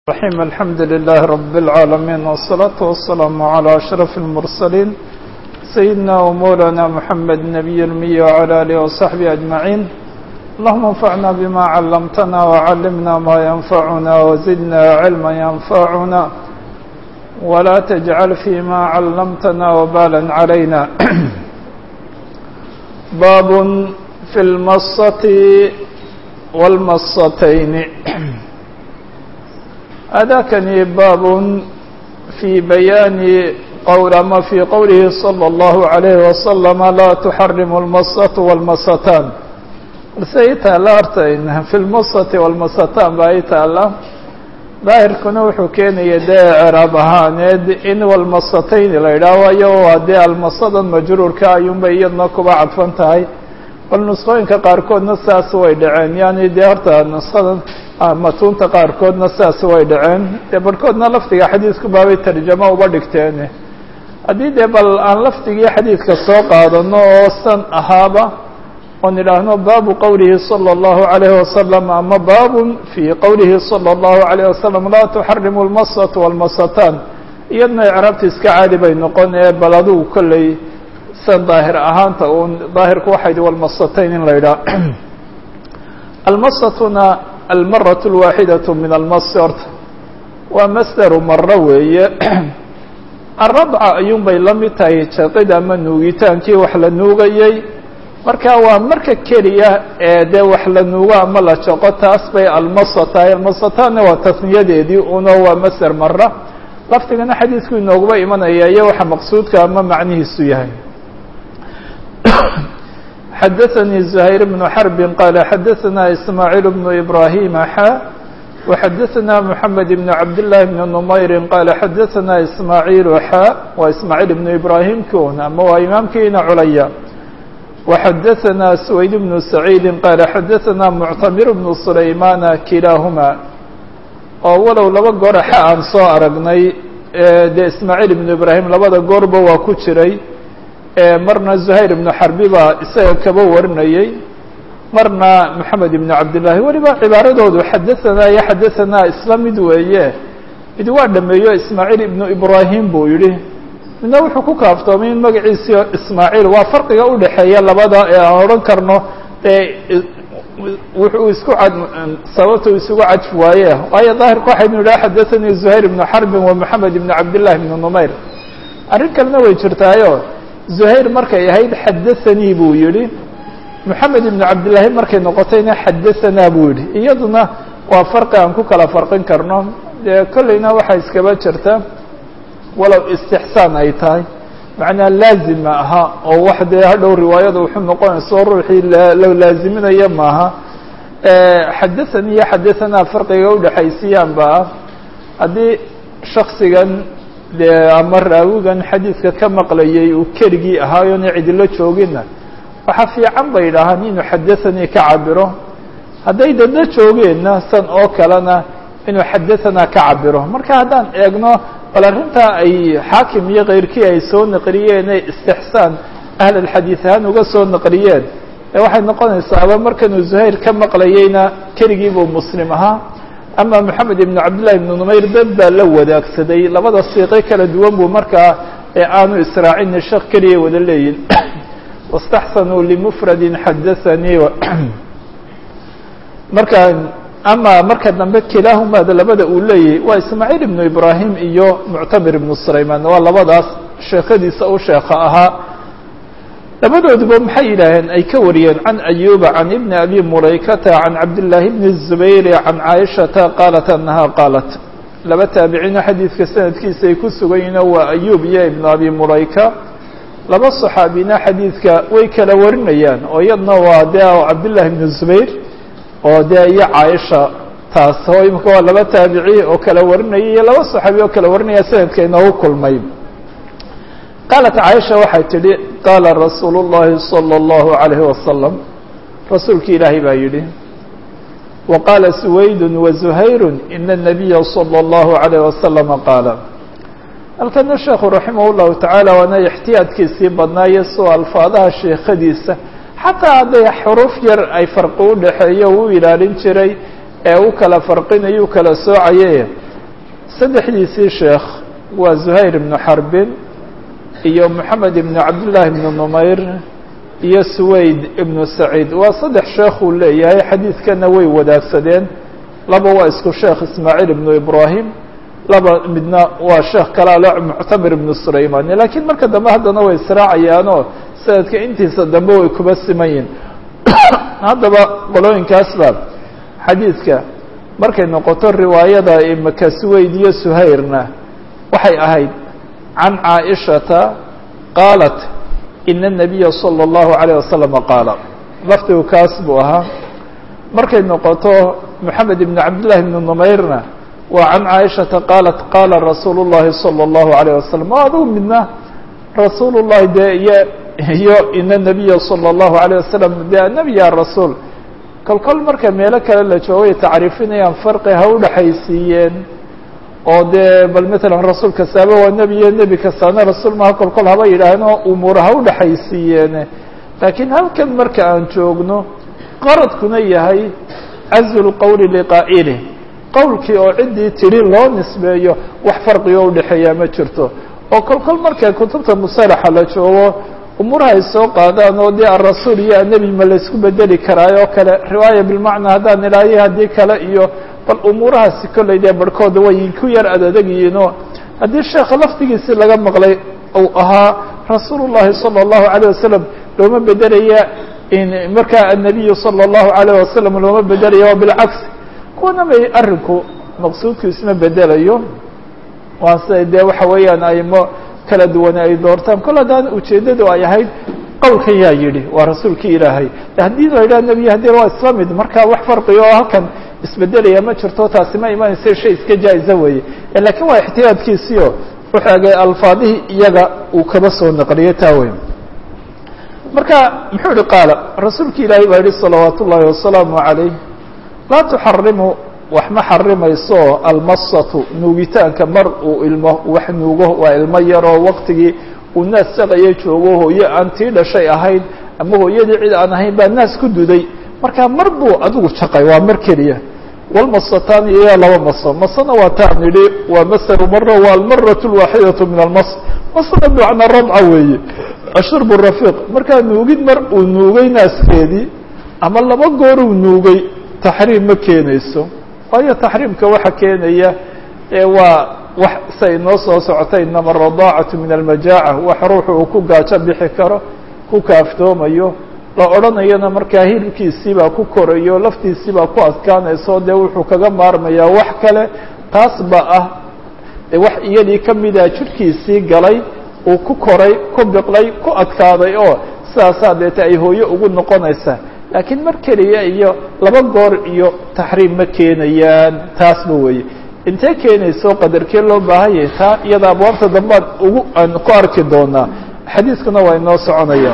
الرحيم الحمد لله رب العالمين والصلاة والسلام على أشرف المرسلين سيدنا ومولانا محمد النبي المي وعلى آله وصحبه أجمعين اللهم انفعنا بما علمتنا وعلمنا ما ينفعنا وزدنا علما ينفعنا ولا تجعل فيما علمتنا وبالا علينا باب في المصة والمصتين أذاكني باب في بيان قول ما في قوله صلى الله عليه وسلم لا تحرم المصة والمصتان سيتا لا أرتين في المصة والمصتان بأيتا الله daahirkuna wuxuu keenaya dee ceraab ahaaneed in walmasatayn la yidhaaho waayo waa dee almasadan majruurka ayuunbay iyadna kuba cadfan tahay bal nusqooyinka qaarkoodna saas way dhaceen yani dee horta nusqadan matuunta qaarkoodna saas way dhaceen dee barhkoodna lafdiga xadiisku baabay tarjamo uba dhigteen haddii dee bal aan lafdigii xadiidka soo qaadano oo san ahaaba oon idhaahno baabu qowlihi salى اllahu عalayhi wasalam ama baabun fii qowlihi salى اllahu عalayh wasalam laa tuxarimu اlmasatu walmasataan iyadna icraabta iska caadi bay noqon ee bal adugu kolley san daahir ahaanta uun daahirku waxay di walmasatayn in la yidhaah almasatuna almaraة اlwaaxidaة min almasi horta waa masderu maro weeye aradca ayuun bay la mid tahay jaqid ama nuugitaankii wax la nuugayey marka waa marka keliya ee dee wax la nuugo ama la jaqo taas bay almasa tahay almasataanna waa tasniyadeedii uno waa masder mara lafdigana xadiisku inooguba imanaya iyo waxa maqsuudka ama macnihiisu yahay xadaثnي زhayr بن xرb qال xadaثna ismاعيل بن إbrahيm xا وxadaثna محamed بن cabd للh بن نmayr qال xadaثna ismاعيل xا waa ismاعيل بن إbrahيm kon ama waa imaamkiina culaya وxadaثna سwayd بن سعيid qال xadaثna معtamir بن سlayman kilaaهma oo walow laba goor xa aan soo aragnay dee ismاعيل بن إbrahيm labada goorba waa ku jiray marna زhayr بن xarbi baa isaga kaba warinayey marna mحamed بن cabdالlahi weliba cibaaradoodu xadaثanaa iyo xadaثanaa isla mid weeye mid waa dhameeyo ismaaعيل iبnu ibrahim buu yihi midna wuxuu ku kaaftoomay in magaciisi ismaaعيل waa farqiga udhaxeeya labada ee aan odhan karno wuxuu isku cad sababta isugu cadfi waaye waayo daahirka waxaynu idhaha xadaثanii زhayr بن xarbi wa mحamed بن cabdالlahi بن نmayr arrin kalena way jirtaayo زhayr markay ahayd xadaثanii buu yihi moxamed ibn cabdillaahi markay noqotayna xadaثanaa buu yihi iyaduna waa farqi aan ku kala farqin karno dee kolleyna waxaa iskaba jirta walow istixsaan ay tahay macnaa laazim ma aha oo wax dee hadhow riwaayada wuxuu noqonayso ruuxii low laaziminaya maaha xadaثanii iyo xadaثanaa farqiga udhexaysiiyaan ba ah haddii shaksigan dee ama raawigan xadiidka ka maqlayay uu keligii ahaayoona cidilo joogina waxaa fiican bay idhaahaan inuu xadaثanii ka cabiro hadday dadna joogeenna san oo kalena inuu xadaثanaa ka cabiro marka haddaan eegno bal arrintaa ay xaakim iyo keyrkii ay soo naqliyeen ee istixsaan ahl alxadiid ahaan uga soo naqliyeen ee waxay noqonaysaaba markanuu zuhayr ka maqlayeyna keligii buu muslim ahaa ama moxamed ibn cabdillahi ibn numayr dad baa la wadaagsaday labada siiqe kala duwan buu markaa ee aanu israacin sheekh keliya wada leeyihin wastaxsanuu limufradin xadaثanii marka ama marka dambe kilaahumaada labada uu leeyahay waa ismaaciil ibnu ibrahim iyo muctamir ibnu sulayman waa labadaas sheekadiisa u sheekha ahaa labadooduba maxay yidhaaheen ay ka wariyeen can ayuba can ibni abi mulaykata can cabdillaahi bni الzubayri can caaishata qaalat anaha qaalat laba taabiciino xadiidka sanadkiisa ay ku sugan yihiino waa ayub iyo ibnu abi mulayka laba صaxaabina xadiidka way kala warinayaan oo iyadna waa de cabdillahi bni zubayr oo dee iyo caaisha taas oo imika waa laba taabici oo kala warinaya iyo laba صaxaabi oo kala warinaya sanadka inoogu kulmay qaalat caaisha waxay tidhi qaala rasuulu اllahi salى اllahu عalayhi wasalam rasuulki ilaahay baa yidhi wa qaala suwaydu wazuhayru ina الnabiya salى اllahu عalayh wasalama qaala halkana sheekhu raximah اllahu tacaala waana ixtiyaadkiisii badnaayo soo alfaadaha sheekhadiisa xataa hadday xuruuf yar ay farqi u dhexeeyo uu ilaalin jiray ee u kala farqinayo u kala soocaye saddexdiisii sheekh waa zuhayr ibnu xarbin iyo moxamed ibnu cabdillaahi ibnu numayr iyo suwayd ibnu saciid waa saddex sheekhuu leeyahay xadiidkana way wadaagsadeen laba waa isku sheekh ismaaciil ibnu ibraahim laba midna waa sheekh kale ale muctamir ibnu sulaymani laakiin marka dambe haddana way israacayaanoo sanadka intiisa dambe way kuba siman yihin haddaba qolooyinkaasba xadiidka markay noqoto riwaayada imaka suwayd iyo suhayrna waxay ahayd can caaishata qaalat ina الnabiya salى اllahu عalيه wasalama qaala lafdigu kaas buu ahaa markay noqoto moxamed ibn cabdillahi ibn numayrna waa can caaishata qaalat qaala rasuulu اllahi salى اllahu عalيه wasalam o adigu midna rasuul llahi dee iyo iyo ina nabiya salى اllahu عalيه wasalam de nebi ya rasuul kol kol marka meelo kale la joogo ay tacriifinayaan farqi ha udhaxaysiiyeen oo dee bal matalan rasuul kastaaba waa nebi iyo nebi kastaana rasuul maha kol kol haba yidhaaheen oo umuura ha udhaxaysiiyeene laakiin halkan marka aan joogno qaradkuna yahay cazlu lqowli liqaa'ilih qowlkii oo ciddii tidhi loo nisbeeyo wax farqigo udhexeeyaa ma jirto oo kol kol marka kutubta musalaxa la joogo umuuraha ay soo qaadaan oo dee arasuul iyo anebi ma laysku bedeli karaayo oo kale riwaaya bilmacnaa haddaan ilaahiy haddii kale iyo bal umuurahaasi kollay dee barhkooda way ku yar adadegyihiinoo haddii sheekha laftigiisi laga maqlay uu ahaa rasuul llahi salى اllahu عalيه wasalam looma bedelaya markaa annabiyu salى اllahu عalيه wasalam looma bedelaya waa bilcagsi kuwana may arrinku maqsuudku isma bedelayo waa siday dee waxa weeyaan aymo kala duwane ay doortaan kol haddaan ujeeddadu ay ahayd qowlkan yaa yidhi waa rasuulkii ilaahay haddii la yidhaha nebiy haddii waa isla mid marka wax farqiga oo halkan isbedelaya ma jirto taasi ma imanaysa shay iska jaa-iza weeye lakiin waa ixtiyaadkiisiio wuxuu egay alfaadihii iyaga uu kaba soo naqliyay taa wey marka muxuu ihi qaala rasuulki ilaahay baa yihi salawaat ullaahi wasalaamu calayh laa tuxarimu wax ma xarimayso almasatu nuugitaanka mar uu ilmo wax nuugo waa ilmo yaroo waqtigii uu naas saqaya joogo hooye aan tii dhashay ahayn ama hooyadii cid aan ahayn baa naas ku duday marka mar buu adigu jaqay waa mar keliya walmasatan iyo laba maso masona waa taan nidhi waa masalu mara waa almaratu lwaaxidatu min almas masna bimacnaa radca weeye ashurbu rafiiq markaa nuugid mar uu nuugay naaskeedii ama laba goor uu nuugay taxriim ma keenayso waayo taxriimka waxa keenaya ee waa wax say noo soo socotay inama aradaacatu min almajaaca wax ruuxu uu ku gaajo bixi karo ku kaaftoomayo la odhanayana markaa hilibkiisiibaa ku korayo laftiisiibaa ku adkaanayso dee wuxuu kaga maarmayaa wax kale taas ba ah de wax iyadii kamida jirhkiisii galay uu ku koray ku biqlay ku adkaaday oo sidaasaa deete ay hooye ugu noqonaysaa laakiin mar keliya iyo laba goor iyo taxriim ma keenayaan taasba weeye intee keenayso qadarkee loo baahan yahay taa iyada abwaabta dambead ugu aan ku arki doonaa xadiiskuna waa inoo soconaya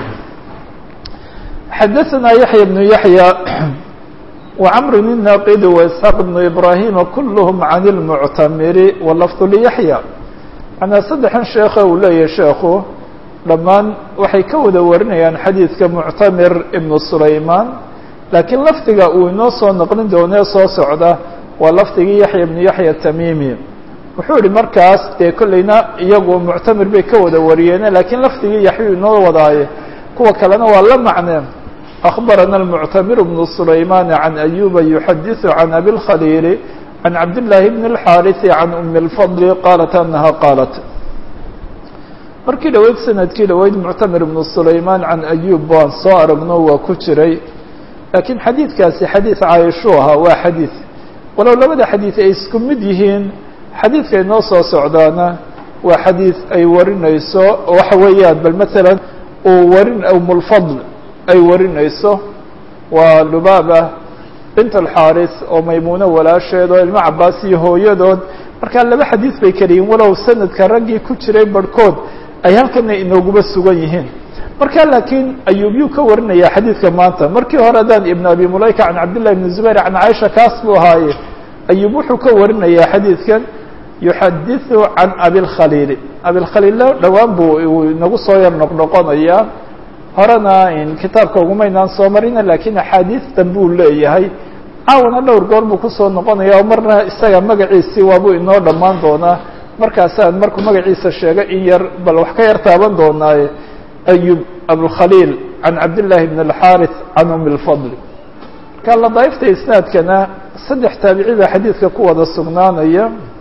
xadaثna yaحya بن yaحyى وcmr الناqd وإسحاq بن إbrahيm kulhm عan الmctamir wlfظ لyaحyى manaa saddexan sheekhe uu leeyahay sheekhu dhammaan waxay ka wada warinayaan xadiidka muctamir ibn sulayman laakiin lafdiga uu inoo soo noqlin doonee soo socda waa lafdigii yaxya ibnu yaxya tamimi wuxuu ihi markaas dee kollayna iyagu muctamir bay ka wada wariyeene laakiin lafdigii yaxyu inoo wadaaye kuwa kalena waa la macneen أخبرنا المعتمر بن سليمان عن أيوب يحدث عن أبي الخليل عن عبد الله بن الحارث عن أم الفضل قالت أنها قالت markii dhaweyd sanadkii dhaweyd muctamir ibnu sulaymaan can ayub waan soo aragno waa ku jiray laakiin xadiidkaasi xadiid caayishuu ahaa waa xadiid walow labada xadiid ay isku mid yihiin xadiidka inoo soo socdaana waa xadiid ay warinayso waxa weeyaan bal matalan uu warin umulfadl ay warinayso waa lubaaba bint alxaaris oo maymuuno walaasheed oo ilmo cabaas iyo hooyadood markaa laba xadiid bay keliyiin walow sanadka raggii ku jiray barhkood ay halkana inooguba sugan yihiin marka laakiin ayuubyuu ka warinaya xadiidka maanta markii hore haddaan ibn abi mulayka can cabdillahi ibni zubayr can caaisha kaas buu ahaaye ayuub wuxuu ka warinayaa xadiidkan yuxadiثu can abilkhaliili abilkhaliilla dhowaan buu inagu soo yar noqnoqonayaa horena kitaabka ugumaynaan soo marina lakiin axaadiistan buu leeyahay caawana dhowr goor buu kusoo noqonaya oo marna isaga magaciisii waabuu inoo dhammaan doonaa markaasaan markuu magaciisa sheega in yar bal wax ka yar taaban doonaaye ayub abulkhaliil can cabdillaahi bn alxaarith can umi lfadl marka ladaaifta isnaadkana saddex taabici baa xadiidka ku wada sugnaanaya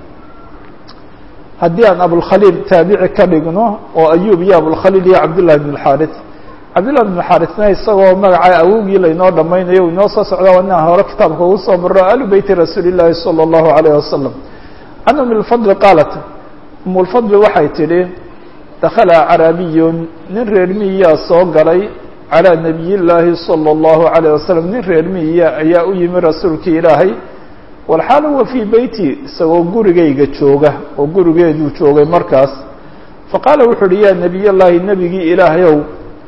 haddii aan abulkhaliil taabici ka dhigno oo ayub iyo abulkhaliil iyo cabdillahi bn alxaarith cabdillahi bn alxaarithna isagoo magaca awogii laynoo dhamaynayo u inoo soo socda inaan hore kitaabka ugu soo maro alu beyti rasuuli llaahi salى اllahu alayh wasalam can umi lfadli qaalat umu lfadli waxay tidhi dakhala carabiyun nin reer miyiyaa soo galay calىa nabiy llaahi salى اllahu alayh wasalam nin reer miyiya ayaa u yimi rasuulkii ilaahay walxaal huwa fii beyti isagoo gurigayga jooga oo gurigeeduu joogay markaas faqaala wuxu uhi yaa nebiy llaahi nebigii ilaahayow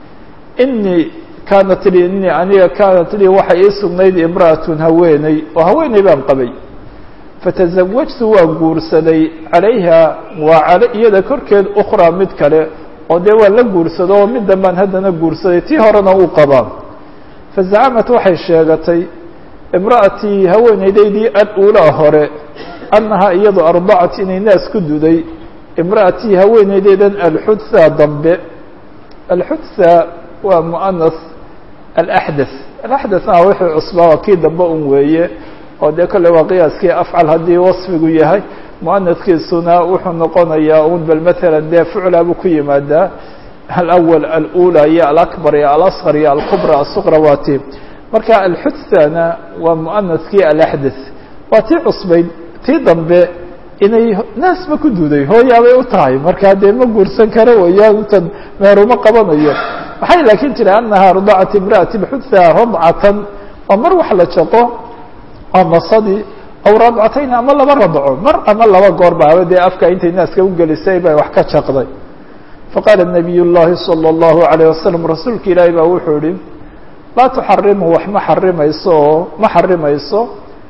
inii kaanat lii inii aniga kaanat lii waxay ii sugnayd imra'atun haweeney oo haweeney baan qabay fatazawajtu waan guursaday calayha waa iyada korkeed ukhraa mid kale oo dee waan la guursado oo mid dambaan haddana guursaday tii horena uu qabaa fazacamat waxay sheegatay imra'atii haweeneydaydii al-uulaa hore annahaa iyadu ardacat inay naas ku duday imra'atii haweeneydeydan alxudhaa dambe alxudhaa waa mu'anas alaxdath alaxdathna wixii cusbaa waa kii dambe un weeye oo dee kolley waa qiyaaskii afcal haddii wasfigu yahay mu'anaskiisuna wuxuu noqonayaa un bal maalan dee ficlaa buu ku yimaadaa alawal alula iyo alakbar iyo alasqar iyo alkubra asuqra waa tii marka alxudhana waa mu'anaskii alaxdath waa tii cusbayd tii dambe inay naasba ku duuday hooyaabay u tahay markaa dee ma guursan karo weeyaan intan meeruma qabanayo waxay laakiin jira anaha radacat imra'ati bxudha radcatan oo mar wax la jaqo oo masadii aw radcatayn ama laba radco mar ama laba goor baaba dee afka intay naaska ugelisay bay wax ka jaqday faqaala nabiy llahi salى اllahu alayه wasalam rasuulka ilaahi baa wuxuu yihi laa tuxarimu wax ma xarimayso oo ma xarimayso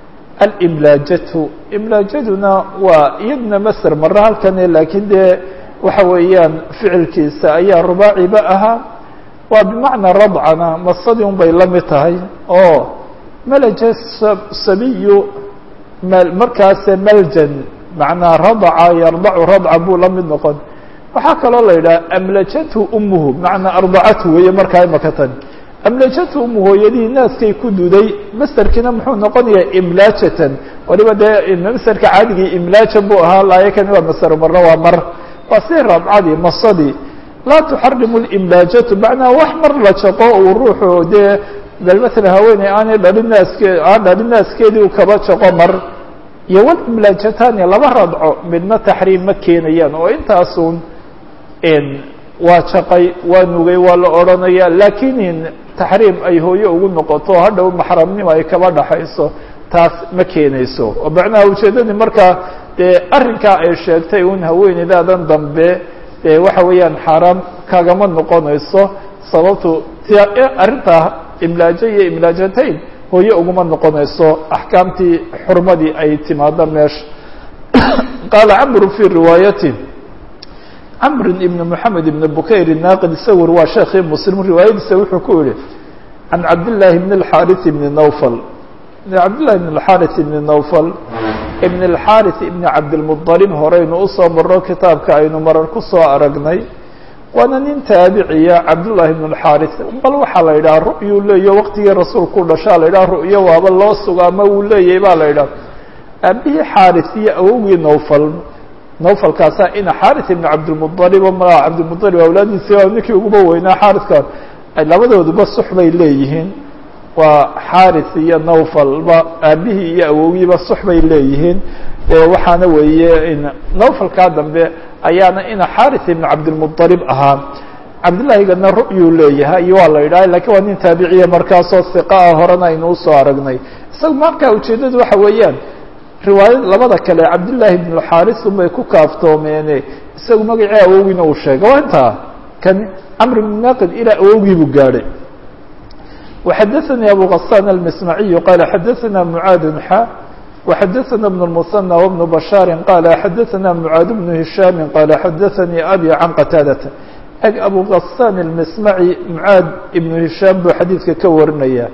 alimlaajatu imlaajaduna waa iyaduna maser mare halkane laakiin dee waxa weeyaan ficilkiisa ayaa rubaaciba ahaa waa bimacnaa radcana masadii un bay la mid tahay oo malaja sabiyu markaase maljan macnaa radaca yardacu radca buu la mid noqon waxaa kaloo la yidhaha amlajathu umuhu macnaa ardacathu weeye markaa imaka tan amlajathu umu hooyadii naaskay ku duday masterkiina muxuu noqonayaa imlaajatan waliba dee masterka caadigii imlaajan buu ahaa laayakani waa maser marna waa mar waa si radcadii masadii laa tuxarimu limlaajatu macnaa wax mar la jaqo uu ruuxu dee bal maalan haweeney aanay dhalin naaske aan dhalin naaskeedii u kaba jaqo mar iyo walimlaajatani laba radco midna taxriim ma keenayaan oo intaasun waa jaqay waa nugay waa la odhanaya laakiin taxriim ay hooye ugu noqoto hadhow maxramnimo ay kaba dhaxayso taas ma keenayso oo macnaha ujeeddadii markaa dee arrinkaa ay sheegtay un haweeneydaadan dambe dee waxa weeyaan xaaraam kagama noqonayso sababtu arrintaa imlaajo iyo imlaajatayn hooye uguma noqonayso axkaamtii xurmadii ay timaado meesha qaala camru fii riwaayati camr ibn moxamed ibn bukayr naaqid isawir waa sheekii muslim riwaayadiisa wuxuu ku yihi can cabdillaahi bn اlxaariث ibni nawfal cabdillahi bn اlxaariث ibni nawfal ibn اlxaariث ibni cabdilmuطalib horeynu usoo maro kitaabka aynu marar ku soo aragnay waana nin taabiciya cabdullaahi bn اlxaariث bal waxaa la yidhaha ru'yuu leeyo waqtigii rasuulku dhashaa la yidhaha ru'yo waaba loo sugo ama wuu leeyahy baa la yidhaha aabihii xaariث iyo awowgii nawfal nawfalkaasaa ina xaariث ibn cabdilmuطalib o magaca cabdilmuطalib awlaadiisi waa ninkii uguba weynaa xaariثka labadooduba sux bay leeyihiin waa xaariث iyo nawfalba aabihii iyo awowgiiba sux bay leeyihiin waxaana weeye nawfalkaa dambe ayaana ina xaariث ibn cabdilmuطalib ahaa cabdillahigana ru'yuu leeyahay iyo waa la yidhaha lakiin waa nin taabiciya markaasoo hiqa ah horena aynu usoo aragnay isaga markaa ujeeddadu waxa weeyaan riwaayad labada kale cabdillaahi ibn xaariث unbay ku kaaftoomeene isagu magacii awowgiina uu sheegay waa intaa kan camr bn naqid ilaa awowgii buu gaadhay وxadaثnي abu غasان الmsmaعiy qala xadaثna mعaad xa وxadaثna بن المثنى وبن بشhاar qala xadaثna mعaad بن هiشhاm qala xadaثnii abي can qataadata eg abu غasان الmsmaعي mعaad ibn هiشhاam buu xadiidka ka warinaya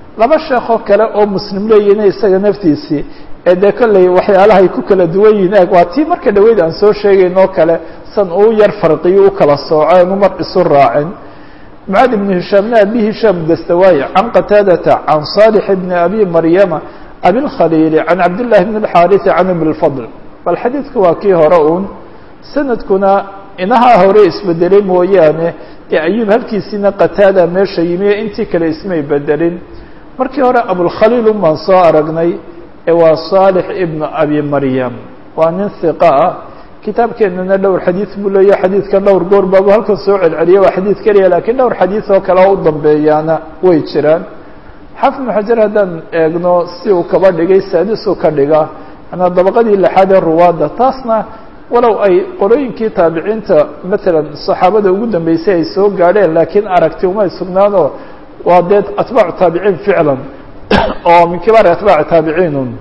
laba sheekoo kale oo muslim leeyihin isaga naftiisii ee dee kolley waxyaalahay ku kala duwan yihiin eeg waa tii marka dhaweyd aan soo sheegayn oo kale san uu yar farqiyo u kala sooco aanu mar isu raacin معاad بن هiشhاaمna أbي هiشhاaم dstawاي عن qتاadة عن صالح بن أbي مryمa أbي الkhليل عن عبد اللh بن الحاrث عن بن الفضل bal xadيiثku waa kii hore un sanadkuna inahaa hore isbedelay mooyaane ee أyub halkiisina qتاada meesha yimi intii kale ismay bedelin markii hore abوالkhليل un baan soo aragnay ee waa صالح بن أbي مryم waa nin ثiقة ah kitaabkeenana dhowr xadiid buu leeya xadiidkan dhowr goor baabu halkan soo celceliya waa xadiid keliya lakiin dhowr xadiid oo kale oo u dambeeyaana way jiraan xafid ibnu xajar haddaan eegno si uu kaba dhigay saadisuu ka dhiga manaa dabaqadii lixaad ee ruwaadda taasna walow ay qorooyinkii taabiciinta matalan saxaabada ugu dambeysay ay soo gaadheen laakiin aragti umay sugnaanoo waa dee atbaacu taabiciin ficlan oo min kibaari atbaaci taabiciinun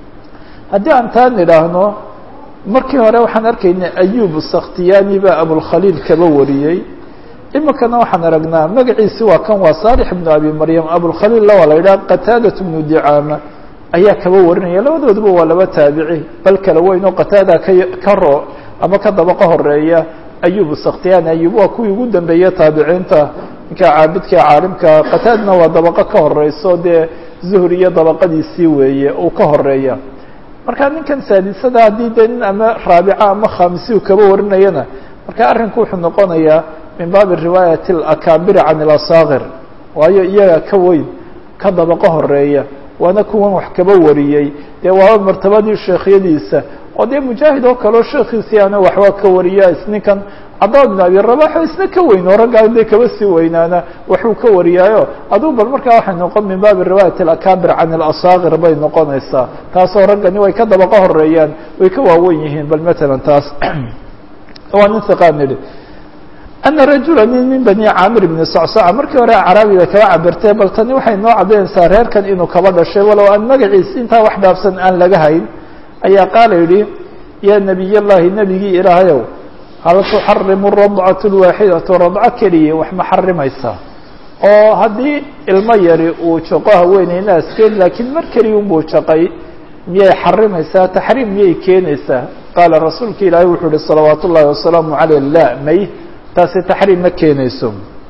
haddii aan taa nidhaahno markii hore waxaan arkaynay ayub sakhtiyani baa abulkhaliil kaba wariyey imikana waxaan aragnaa magaciisi waa kan waa saalix ibnu abi maryam abulkhaliilla waa la yidhaha qataadat bnu dicaama ayaa kaba warinaya labadooduba waa laba taabici bal kala weyn oo qataada ka ka ro ama ka dabaqo horeeya ayub sakhtiyani ayub waa kuwii ugu dambeeya taabiciinta ninka caabidka caalimka qataadna waa dabaqo ka horeyso dee zuhri iyo dabaqadiisii weeye uu ka horeeya marka ninkan saadisada haddii dee nin ama raabica ama khamisi uu kaba warinayana marka arrinku wuxuu noqonayaa min baabi riwaayati alakaabiri can ilasaakir waayo iyaga ka weyn ka dabaqo horeeya waana kuwan wax kaba wariyey dee waaba martabadii sheekhyadiisa oo dee mujaahid oo kaleo sheekhiisii ana waxba ka wariya isninkan cabdalla bin abi rabaxo isna ka weyn oo raggaa dee kaba sii weynaana waxuu ka wariyaayo aduu bal markaa waxay noqon min baabi riwaayati alakaabir can ilasaakir bay noqonaysaa taasoo raggani way ka dabaqo horeeyaan way ka waawen yihiin bal matalan taas waa nin hiqaan nidhi ana rajula nin min bani caamir bni sacsaca markii hore caraabiga kaba cabirtee bal tani waxay noo caddaynaysaa reerkan inuu kaba dhashay walow aan magaciis intaa wax dhaafsan aan laga hayn ayaa qaala yidhi yaa nebiy llahi nebigii ilaahayow hal tuxarimu radcatu lwaaxidatu radco keliya wax ma xarimaysaa oo haddii ilmo yari uu jaqo haweeney naaskeed laakiin mar keliya unbuu jaqay miyay xarimaysaa taxriim miyay keenaysaa qaala rasuulka ilaahay wuxuu uhi salawaat ullahi wasalaamu caleyh la may taasi taxriim ma keenayso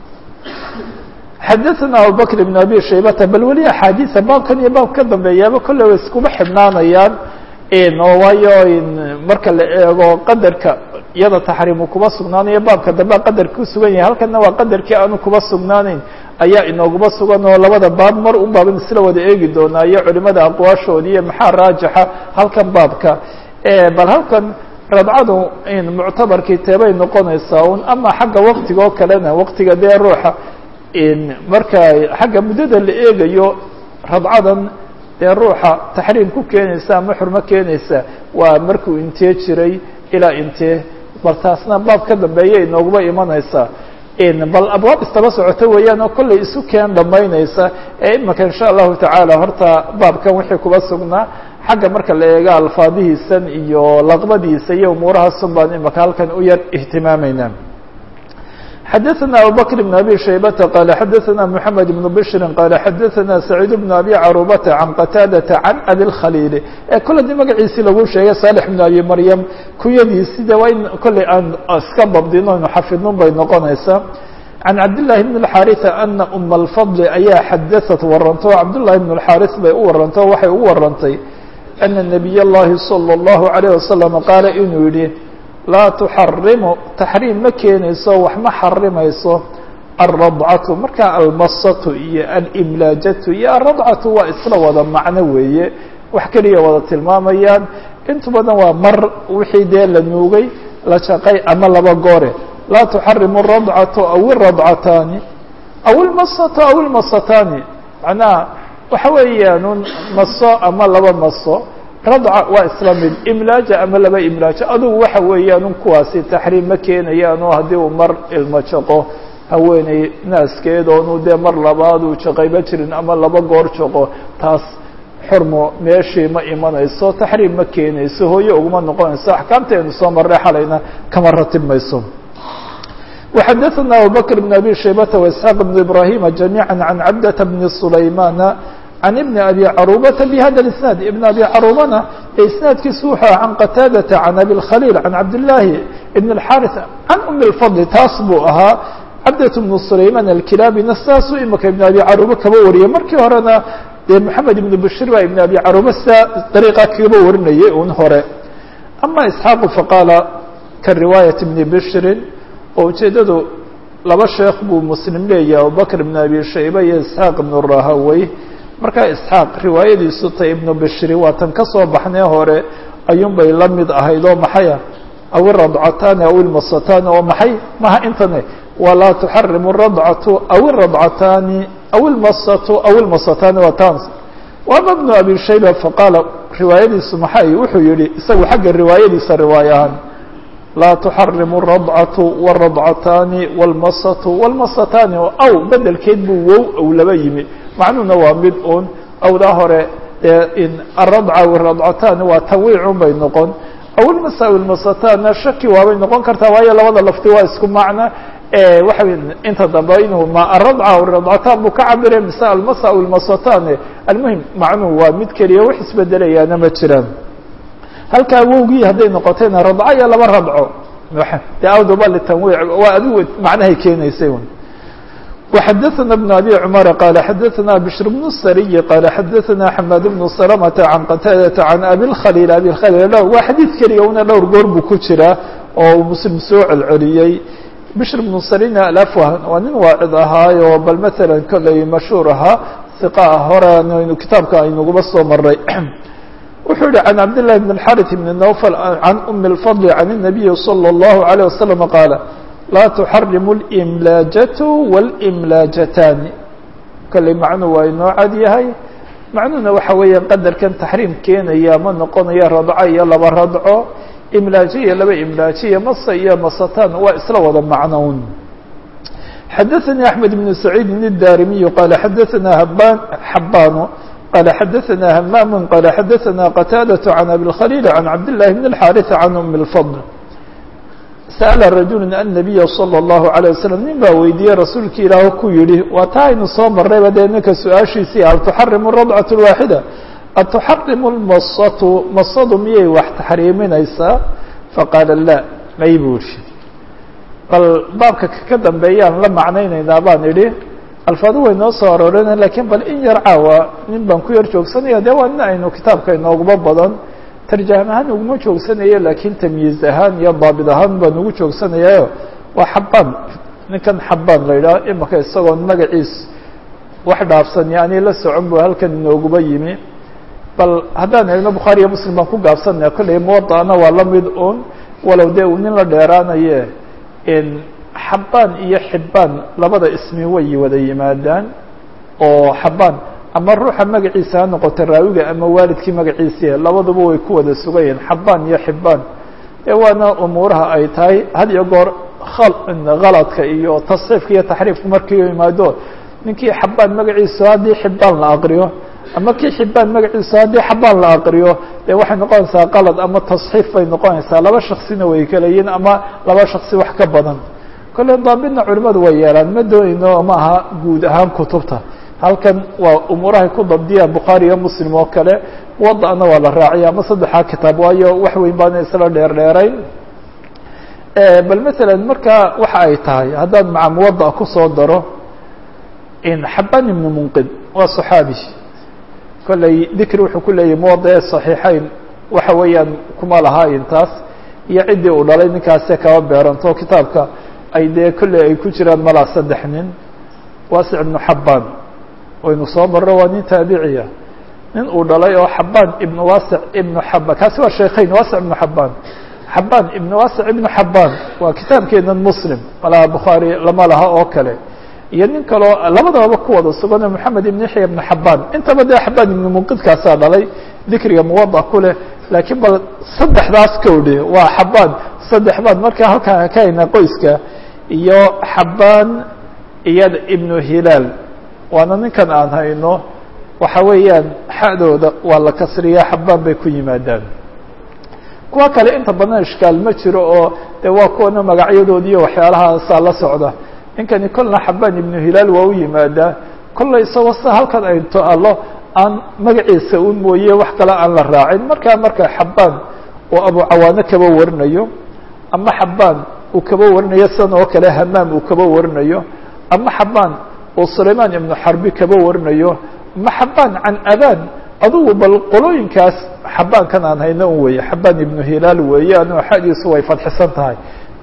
xadaثna abubakr bn abi shaybata bal weli axaadiisa baabkan iyo baab ka dambeeyaaba kolley way iskuma xidhnaanayaan oo waayo marka la eego qadarka iyada taxriimu kuba sugnaanayo baabka dambe qadarka ku sugan yahay halkana waa qadarkii aanu kuba sugnaanayn ayaa inooguba sugan oo labada baab mar un baaban isla wada eegi doonaa iyo culimada aqwaashoodi iyo maxaa raajixa halkan baabka bal halkan radcadu muctabarkii teebay noqonaysaa un ama xagga waktiga oo kalena waktiga dee ruuxa marka xagga muddada la eegayo radcadan dee ruuxa taxriim ku keenaysa ama xurmo keenaysa waa markuu intee jiray ilaa intee bal taasna baab ka dambeeya inooguba imanaysaa bal abwaab istaba socoto weeyaan oo kollay isu keen dhamaynaysa ee imika insha allahu tacaala horta baabkan wixii kuba sugnaa xagga marka la eego alfaadihiisan iyo laqbadiisa iyo umuurahaasun baan imika halkan u yar ihtimaamayna xadaثna abubakr بn abi shaybata qala xadaثna mحamed بn bshri qala xadaثna sacيid بn abi carubata can qataadata can abi اkhaliili ee kolle di magaciisii lagu sheegay salix bn abi maryam kunyadiisi de waa in kolley aan iska dabdino inu xafidnun bay noqonaysaa can cabdالlahi bn الxariثa ana uma اlfadl ayaa xadaثat waranto cabdالlahi bn الxariث bay u waranto waxay u warantay ana nabiy اllahi salى الlahu عalيه wasalam qaala inuu yihi laa tuxarimu taxriim ma keenayso wax ma xarimayso alradcatu marka almasatu iyo alimlaajatu iyo alradcatu waa isla wada macno weeye wax keliya wada tilmaamayaan intu badan waa mar wixii dee la nuugay la jaqay ama laba goore laa tuxarimu aradcatu aw iradcataani aw ilmasatu aw ilmasataani macnaha waxa weeyaan maso ama laba maso radca waa isla mid imlaaja ama laba imlaajo adugu waxa weeyaan un kuwaasi taxriim ma keenayaan oo haddii uu mar ilmo jaqo haweeney naaskeed oonu dee mar labaad uu jaqayba jirin ama laba goor jaqo taas xurmo meeshii ma imanayso taxriim ma keenayso hooye uguma noqonayso axkaamteenu soo marray xalayna kama ratib mayso وxadaثna abubakr بn abi shaybata واسحاaq بn ibrahima جamيعا عan cabdة bn سulaymana can ibni abi carubata bihada isnaad ibn abi carubana ee isnaadkiisu wuxuu ah can qataadata can abi lkhaliil can cabdillaahi ibn اlxaris can umi lfadli taas buu ahaa cabdat bnu sulayman alkilaabina saasuu imika ibn abi caruba kaba wariyay markii horena dee moxamed ibnu bashir baa ibn abi caruba sidaa dariiqa kaba warinayay un hore ama isxaaqu faqaala ka riwaayat ibni bishrin oo ujeeddadu laba sheekh buu muslim leeyahay abubakr ibn abi shayba iyo isxaaq ibnu rahawey markaa isxaaq riwaayadiisu ta ibnu bishri waa tan ka soo baxnee hore ayuun bay la mid ahayd oo maxaya aw iradcataani aw ilmasataani oo maxay maha intane walaa tuxarimu radcatu aw iradcataani aw ilmasatu aw ilmasataani waa tans waama bnu abi shayba faqaala riwaayadiisu maxay wuxuu yihi isagu xagga riwaayadiisa riwaaya ahaan laa tuxarimu radcatu wاradcataani wاlmasatu wاlmasataani aw bedelkeed buu wow ow laba yimi macnuhuna waa mid un awdaa hore dee aradca wiradcataani waa tanwiicun bay noqon aw ilmasa ilmasataanna shaki waabay noqon kartaa waayo labada lafti waa isku macna waxa inta dambe inuu ma aradca radcataan buu ka cabire mise almasa ilmasataani almuhim macnuhu waa mid keliya wax isbedelayaana ma jiraan halkaa wowgii hadday noqotayna radco iyo laba radco de awdaba litanwiic waa adigu macnahay keenaysay un وxadثna بن أbي cمر qال xadثna بشhr بن الsري qال xadثna حmاd بن سلمة عن qتاadة عن أbي الkhليل أbي الkhليل waa xadيiث keliya una dhowr goor buu ku jira oo mslim soo celceliyey بشhr بن سريna alafwah waa nin waacid ahaayo bal mثalا koley mashhuur ahaa ثiqa ah hore aynu kitaabka aynuguba soo maray wuxuu yihi عن cabd للhi بن الحارث بن نوفل عن أم الفضل عن النبي صلى الله عليه وسلم qاaل laa tuxarimu اlimlaajatu wاlimlaajataani kolley macnuu waa inoo cad yahay macnuhuna waxa weeya qadarkan taxriim keenaya ma noqonayo radco iyo laba radco imlaajo iyo laba imlaajo iyo masa iyo masataan waa isla wada macnown xadaثanii أحmed بن سacيidi الdarimiyu qala xadaثana haban xabano qala xadaثana hamaam qala xadaثana qataadaة عan abi الkhليل عan cabd لlahi بn الxاriث عan أm الفضل sأla rajulu النabiya slى الlahu عalيه waslم nin baa weydiiyey rasuulki ilaah ku yihi waa taa aynu soo marayba dee ninka su-aashiisii hal tuxarimu radcaة الwaaxida atuxarimu اlmasatu masadu miyay wax taxriiminaysaa faqaala la may buu ihi bal baabka ka dambeeyaan la macnaynaynaa baan idhi alfaadu way noo soo arooreen lakiin bal in yar caawa nin baan ku yar joogsanaya de waa nin aynu kitaabka inooguma badan tarjaam ahaan uguma joogsanayo laakiin tamyiiz ahaan iyo daabit ahaan baan ugu joogsanayayo waa xabaan ninkan xabaan la yidhaho imika isagoon magaciis wax dhaafsan yani la socon bu halkan inooguma yimi bal haddaan eegno bukhaari iyo muslim baan ku gaabsanaya kolley muwada'na waa la mid un walow dee uu nin la dheeraanaye xabaan iyo xibaan labada ismi way wada yimaadaan oo xabaan ama ruuxa magaciisa ha noqoto raawiga ama waalidkii magaciisiia labaduba way ku wada sugayihin xabaan iyo xibaan dee waana umuuraha ay tahay had iyo goor haladka iyo tasxiifka iyo taxriifku markii yimaado ninkii xabaan magaciisu haddii xibaan la aqriyo ama kii xibaan magaciisu haddii xabaan la aqriyo dee waxay noqonaysaa qalad ama tasxiif bay noqonaysaa laba shaksina way kala yihiin ama laba shaksi wax ka badan kolley daabitna culimadu way yeelaan ma doonayno ma aha guud ahaan kutubta halkan waa umuurahay ku dabdiyaan bukhaari iyo muslim oo kale muwada'na waa la raaciya ama saddexaa kitaab waayo wax weyn baana isla dheer dheerayn bal masalan marka waxa ay tahay haddaan maca muwada kusoo daro xaban ibnu munqid waa صaxaabi kolley dikri wuxuu ku leeyahy muwada ee صaxiixeyn waxa weeyaan kuma lahaa intaas iyo ciddii uu dhalay ninkaase kaba beeranto kitaabka ay dee kolley ay ku jiraan malaa saddex nin waasic ibnu xabaan waynu soo marro waa nin taabiciya nin uu dhalay oo xabaan ibnu waasic ibnu xabaan kaasi waa sheekhayn waasic ibnu xabaan xabaan ibnu waasic ibnu xabaan waa kitaabkeenan muslim malaha bukhaari lama laha oo kale iyo nin kaloo labadababa ku wada sugan moxamed ibn yaxya ibnu xabaan intaba dee xabaan ibnu munqidkaasaa dhalay dikriga muwada ku leh laakiin bal saddexdaas kowdhe waa xabaan saddex baan markaa halkaan ka haynaa qoyska iyo xabaan iyo ibnu hilaal waana ninkan aan hayno waxa weeyaan xadooda waa la kasriyaa xabaan bay ku yimaadaan kuwa kale inta badan ishkaal ma jiro oo de waa kuwana magacyadoodi iyo waxyaalahaasaa la socda ninkani kolna xabaan ibnu hilaal waa u yimaadaa kolla isagoo sa halkan ay to-allo aan magaciisa un mooye wax kale aan la raacin markaa marka xabaan oo abu cawaano kaba warinayo ama xabaan uu kaba warinayo sidan oo kale hamaam uu kaba warinayo ama xabaan oo sulaymaan ibnu xarbi kaba warinayo ama xabaan can abaan adugu bal qolooyinkaas xabaankan aan hayno un weeye xabaan ibnu hilaal weeye anu xadiisu way fadxisan tahay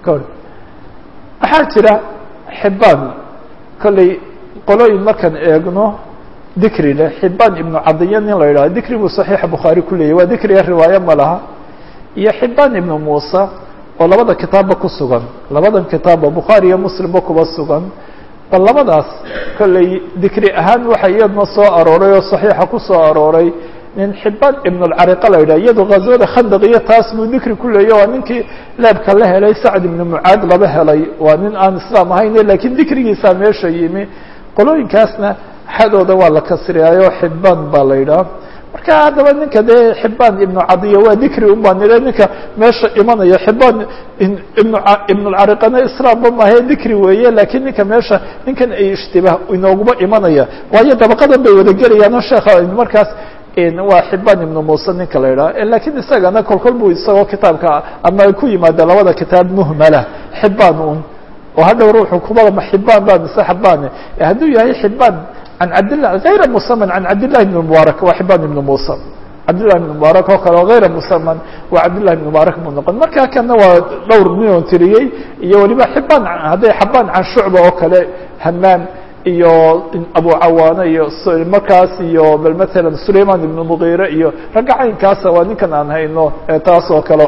waxaa jira xibaan kolley qolooyin markaan eegno dikri leh xibaan ibnu cadiya nin la yidhaho dikri buu saxiixa bukhaari ku leeyahy waa dikriga riwaayo ma laha iyo xibaan ibnu muusa oo labada kitaabba ku sugan labadan kitaabba bukhaari iyo muslimba kuba sugan bal labadaas kolley dikri ahaan waxa iyadna soo arooray oo saxiixa ku soo arooray nin xibaan ibn اlcariqa la yidhah iyado ghazwada khandaq iyo taas buu dikri ku leeya waa ninkii leebka la helay sacd ibnu mucaad laba helay waa nin aan islaam ahayn lakiin dikrigiisaa meesha yimi qolooyinkaasna xadooda waa la kasriyaayo xibaan baa la yidhaha marka haddaba ninka dee xibaan ibnu cadiya waa dikri un baa nile ninka meesha imanaya xibaan ibn ibn lcariqana islaamba mahae dikri weeye lakiin ninka meesha ninkan ay ishtibaah inooguma imanaya waayo dabaqadan bay wada gelayaan sheekha markaas waa xibaan ibnu muuse ninka la yidhaha lakiin isagana kolkol buu isagoo kitaabka ama ku yimaada labada kitaab muhmala xibaan un oo hadhow ruuxu kuba xibaan ba mise xabaan hadduu yahay xibaan can cabdillah hayra musaman can cabdillahi ibn mubaarak waa xibaan ibnu muusa cabdillahi ibn mubaarak oo kale oo hayra musaman waa cabdillahi ibn mubaarak buu noqon marka kana waa dhowr ninon tiriyey iyo weliba xibaan hadday xabaan can shucba oo kale hamaam iyo abu cawaano iyo markaas iyo bal matalan sulayman ibnu mugiire iyo ragga caynkaasa waa ninkan aan hayno taas oo kale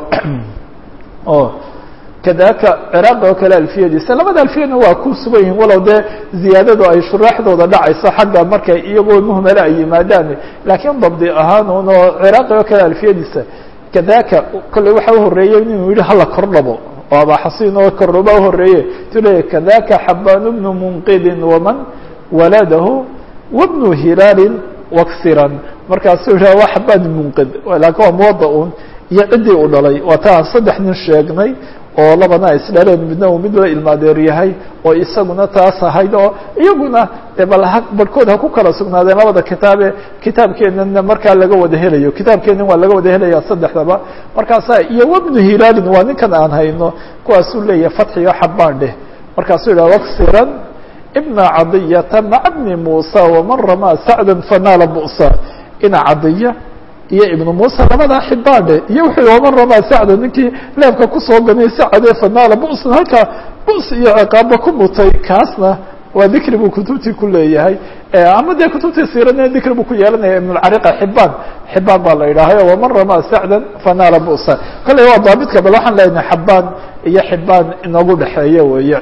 o kadaka ciraaqi oo kale alfiyadiisa labada alfiyadna waa ku sugan yihiin walow dee ziyaadadu ay shuraaxdooda dhacayso xagga markay iyagoo muhmala ay yimaadaan laakiin dabdi ahaan un oo ciraaqi oo kale alfiyadiisa kadaka kolley waxa uhoreeyey inuu yihi hala kordhabo oo abaxasiin oo kordhaba uhoreeye tu leeya kadaka xabaan bnu munqidin waman waladahu wabnu hilaalin waksiran markaasuu yidhaha waa xabaan munqid laakiin waa muwada un iyo ciddii u dhalay waa taa saddex nin sheegnay oo labana isdhaleen midna uu mid la ilmaadeer yahay oo isaguna taas ahayd oo iyaguna de bal ha barhkood ha ku kala sugnaadeen labada kitaabe kitaabkeenana markaa laga wada helayo kitaabkeenan waa laga wada helaya saddexdaba markaasa iyo wabnu hilaalin waa ninkan aan hayno kuwaasuu leeyahay fatxiyo xabaan dheh markaasuu yidhaha waksiran ibna cadiyata maca bni muusa waman ramaa sacdan fanaala bu'sa ina cadiya iyo ibnu muuse labadaa xibaandhe iyo wuxuu yihi waman ramaa sacda ninkii leebka kusoo ganay sacadee fanaala bu'san halkaa bu's iyo ciqaaba ku mutay kaasna waa dikri buu kutubtii ku leeyahay ama dee kutubtii siirana dikri buu ku yeelanaya ibnulcariqa xibaan xibaan baa la yidhaahayo waman ramaa sacdan fanaala bu'sa kolley waa daabidka bal waxaan leenahay xabaan iyo xibaan inagu dhexeeya weeye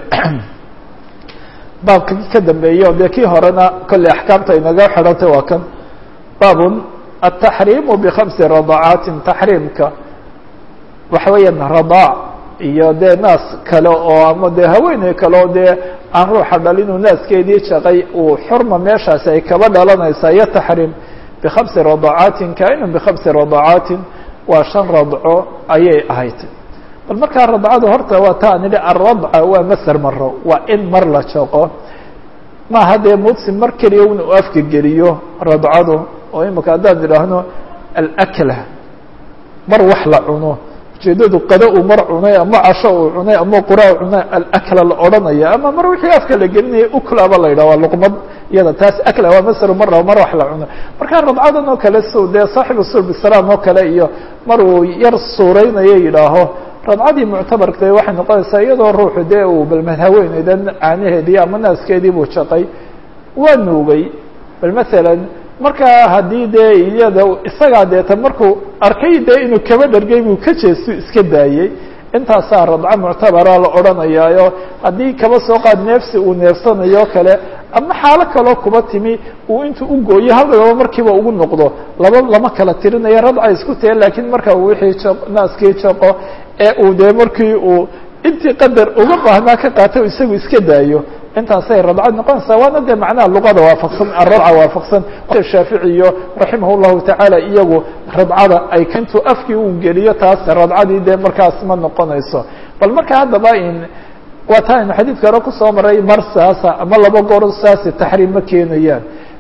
baabka ka dambeeya dee kii horena kolley axkaamta inaga xidhantay waa kan baabun التحريم بخمس رضاعاaت تحريمka waxa weeyaan رضاع iyo dee naas kale oo ama dee haweeney kale oo dee aan ruuxa dhalinu naaskeedii shaqay uu xurma meeshaasi ay kaba dhalanaysaa iyo تحريم بخمسi رضاعاaت kaina بخمسi رضاعاaت waa شhan radco ayay ahayd bal markaa radcada horta waa ta an idhi الradca waa masr maro waa in mar la shaqo maaha dee mudsi mar keliya un u afka geliyo radcadu oo imika haddaan idhaahno alakla mar wax la cuno ujeedadu qado uu mar cunay ama casho uu cunay ama quraa cunay alakla la odhanaya ama mar wixii afka la gelinaya uklaba la yidhah waa luqmad iyada taas akla waa masru mara mar wax la cuno marka radcadan oo kale s dee saaxibu sulb salaam oo kale iyo mar uu yar suureynayo yidhaaho radcadii muctabarka waxay noqonaysaa iyadoo ruuxu dee uu balmad haweeneydan caanaheedii ama naaskeedii buu shaqay waa nuugay bal masalan markaa haddii dee iyada isagaa deeta markuu arkay dee inuu kaba dhargay buu ka jeestu iska daayey intaasaa radco muctabara la odhanayaayo haddii kaba soo qaad neefsi uu neefsanayo kale ama xaalo kaloo kuba timi uu intuu u gooyo hal dhagaba markiiba ugu noqdo laba lama kala tirinayo radca isku tahe laakiin marka uu wixii naaskii jaqo ee uu dee markii uu intii qadar uga baahnaa ka qaato isagu iska daayo intaasay radcad noqonaysaa waana dee macnaha luqada waafaqsan aradca waafaqsan shaaficiyo raximah llahu tacaala iyagu radcada ay intuu afkii uu geliyo taas radcadii dee markaas ma noqonayso bal marka haddaba in waa taa aynu xadiidka hore kusoo maray mar saasa ama laba goor saasi taxriim ma keenayaan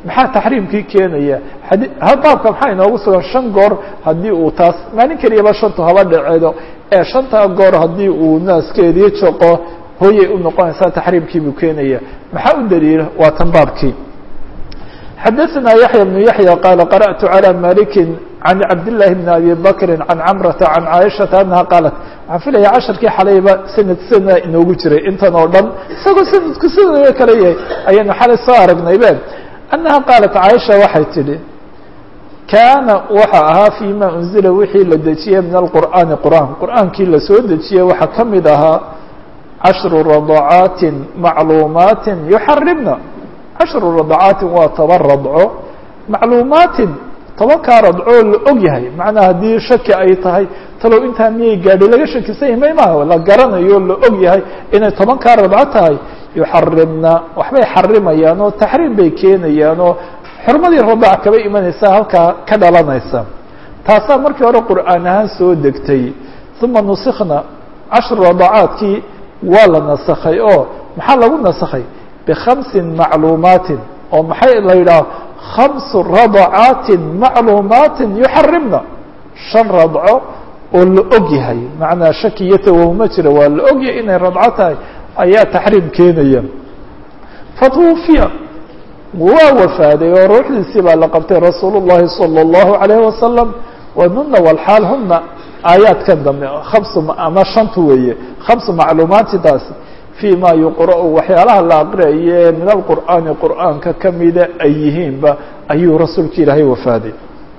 maxaa taxriimkii keenaya baabka maxaa inoogu sugan shan goor haddii uu taas maalin keliyaba shantu haba dhaceedo ee shantaa goor haddii uu naaskeedii jaqo hooyay u noqonaysaa taxriimkii buu keenaya maxaa u daliila waa tan baabkii xadaثna yaحyى بن yaحyى qاala qarأtu عalى maliki عan cabdالlahi بn abi bakri عan cmrata عan caaishaةa anaha qaalat waxaan filaya casharkii xalayba sanad sana inoogu jiray intan oo dhan isagoo sanadku sidoo kale yahay ayaynu xalay soo aragnay be anaha qaalat caaisha waxay tidhi kaana waxa ahaa fيma unzila wixii la dejiyey min alqur'aani qur'aan qur'aankii lasoo dejiyey waxaa ka mid ahaa cashru radcaati macluumaati yuxarimna cashru radcaatin waa toban radco macluumaatin tobankaa radcoo la og yahay macnaa haddii shaki ay tahay talow intaa miyay gaadhay laga shakisan yahay may maha la garanayo la og yahay inay tobankaa radco tahay yuxarimna waxbay xarimayaan oo taxriim bay keenayaan oo xurmadii radac kaba imanaysaa halkaa ka dhalanaysa taasaa markii hore qur'aan ahaan soo degtay uma nusikna cashru radacaadkii waa la nasakhay oo maxaa lagu nasakhay bkhamsi macluumaatin oo maxay la yidhaha khamsu radacaatin macluumaatin yuxarimna shan radco oo la og yahay macnaa shaki iyo tawahuma jira waa la og yahay inay radco tahay ayaa taxriim keenaya fatwufiya waa wafaaday oo ruuxdiisii baa la qabtay rasuul الlahi salى الlahu عalayه wasalam wanuna walxaal huna aayaadkan dambe kamsu ama shantu weeye khamsu macluumaati taasi في ma yuqra'u waxyaalaha la aqriaye min alqur'aani qur'aanka kamida ay yihiinba ayuu rasuulka ilaahay wafaaday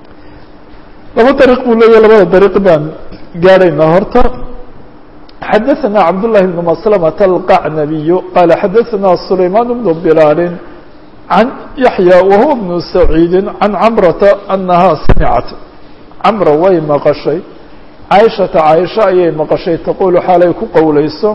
laba dariiq buu leeyahy labada dariiq baan gaadhaynaa horta xadaثna cabdالlahi بn masلمة الqacnabiy qala xadaثna sulayman بn bilaal عan yaحyى wahuwa بn سacيidi عan cmrata anaha samicat camra way maqashay caaishata caaisha ayay maqashay taqulu xaalay ku qowleyso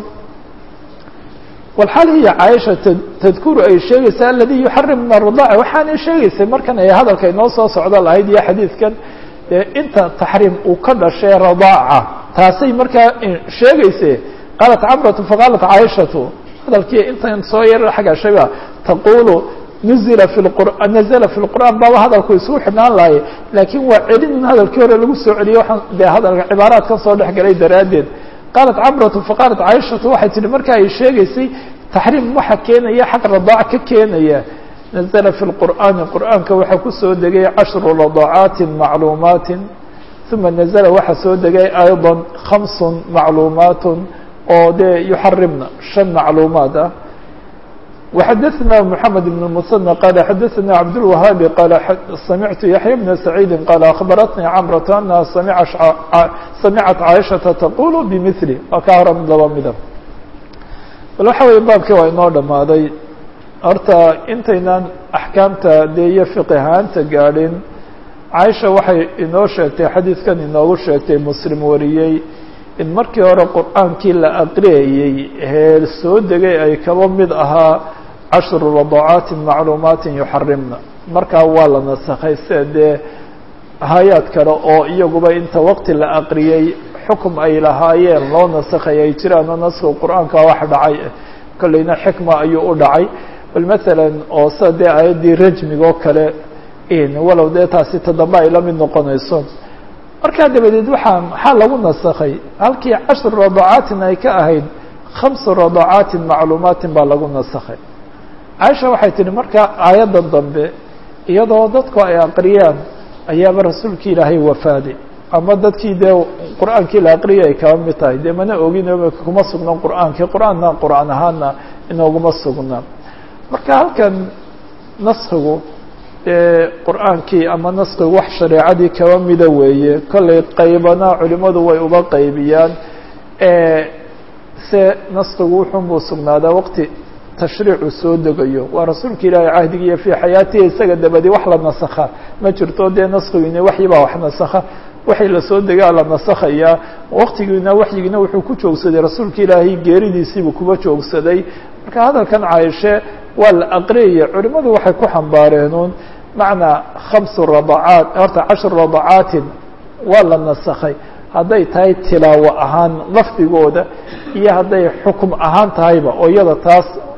walxaal hiya caaisha tadkuru ay sheegaysa aladi yuxarim min aradaca waxaanay sheegaysay markan ay hadalka inoo soo socdo lahayd iyo xadiidkan dee inta taxriim uu ka dhashay radaaca taasay markaa sheegayse qaalat camratu faqaalat caaishatu hadalkii intan soo yar xagashayba taqulu nuzila fi qur'an nazla fi lqur'aan baaba hadalku isugu xidhnaan lahaye laakiin waa celin in hadalkii hore lagu soo celiyey waxaan dee hadalka cibaaraadkan soo dhex galay daraaddeed qaalat camratu faqaalat caaishatu waxay tihi marka ay sheegaysay taxriim waxa keenaya xaq radaac ka keenaya nazla fi lqur'aani qur'aanka waxaa kusoo degay cashru radacaatin macluumaatin uma nazla waxaa soo degay ayضa khamsun macluumaatun oo dee yuxarimna shan macluumaad ah وxadثna محamed بن المثنى qال xadثna cabdالوهاabi qال samictu yaحyى بن سacيidi qال أخbaratnii cمرة أنha samicat caaشhaةa تqul bmثl waa ka hora mid laba mida bal waxa weye baabkii waa inoo dhamaaday horta intaynan axkaamta dee iyo fiqahaanta gaadhin caaisha waxay inoo sheegtay xadiidkan inoogu sheegtay muslim wariyey in markii hore qur'aankii la aqriyayey heer soo degay ay kaba mid ahaa cashru radacaatin macluumaatin yuxarimna markaa waa la nasakhay sida dee hay-ad kale oo iyaguba inta waqti la aqriyey xukum ay lahaayeen loo nasakhay ay jiraan oo naska qur'aanka wax dhacay kolleyna xikma ayuu u dhacay bal masalan oo sida dee aayaddii rajmiga oo kale walow dee taasi toddoba ay la mid noqonayso markaa dabadeed waxaa maxaa lagu nasakhay halkii cashru radacaatin ay ka ahayd khamsu radacaatin macluumaatin baa lagu nasakhay caaisha waxay tihi marka aayaddan dambe iyadoo dadku ay aqriyaan ayaaba rasuulkii ilaahay wafaaday ama dadkii dee qur'aankii la aqriyay ay kaba mid tahay dee mana ogin kuma sugna qur'aankii qur'aanna qur'aan ahaana inooguma sugna marka halkan naskigu dee qur'aankii ama naskigu wax shareecadii kaba mida weeye kollay qaybana culimadu way uba qaybiyaan se naskigu wuxunbuu sugnaadaa waqti tashriicu soo degayo waa rasuulka ilaahay cahdigiiyo fii xayaatihi isaga dabadi wax la nasakha ma jirto dee naskigiina waxyibaa wax nasakha waxay lasoo degaa la nasakhayaa waqtigiina waxyigiina wuxuu ku joogsaday rasuulka ilaahay geeridiisiibuu kuba joogsaday marka hadalkan caaishe waa la aqriyaya culimadu waxay ku xambaareenuun macnaa khamsu radacaat horta cashru radacaatin waa la nasakhay hadday tahay tilaawo ahaan lafdigooda iyo hadday xukum ahaan tahayba oo iyada taas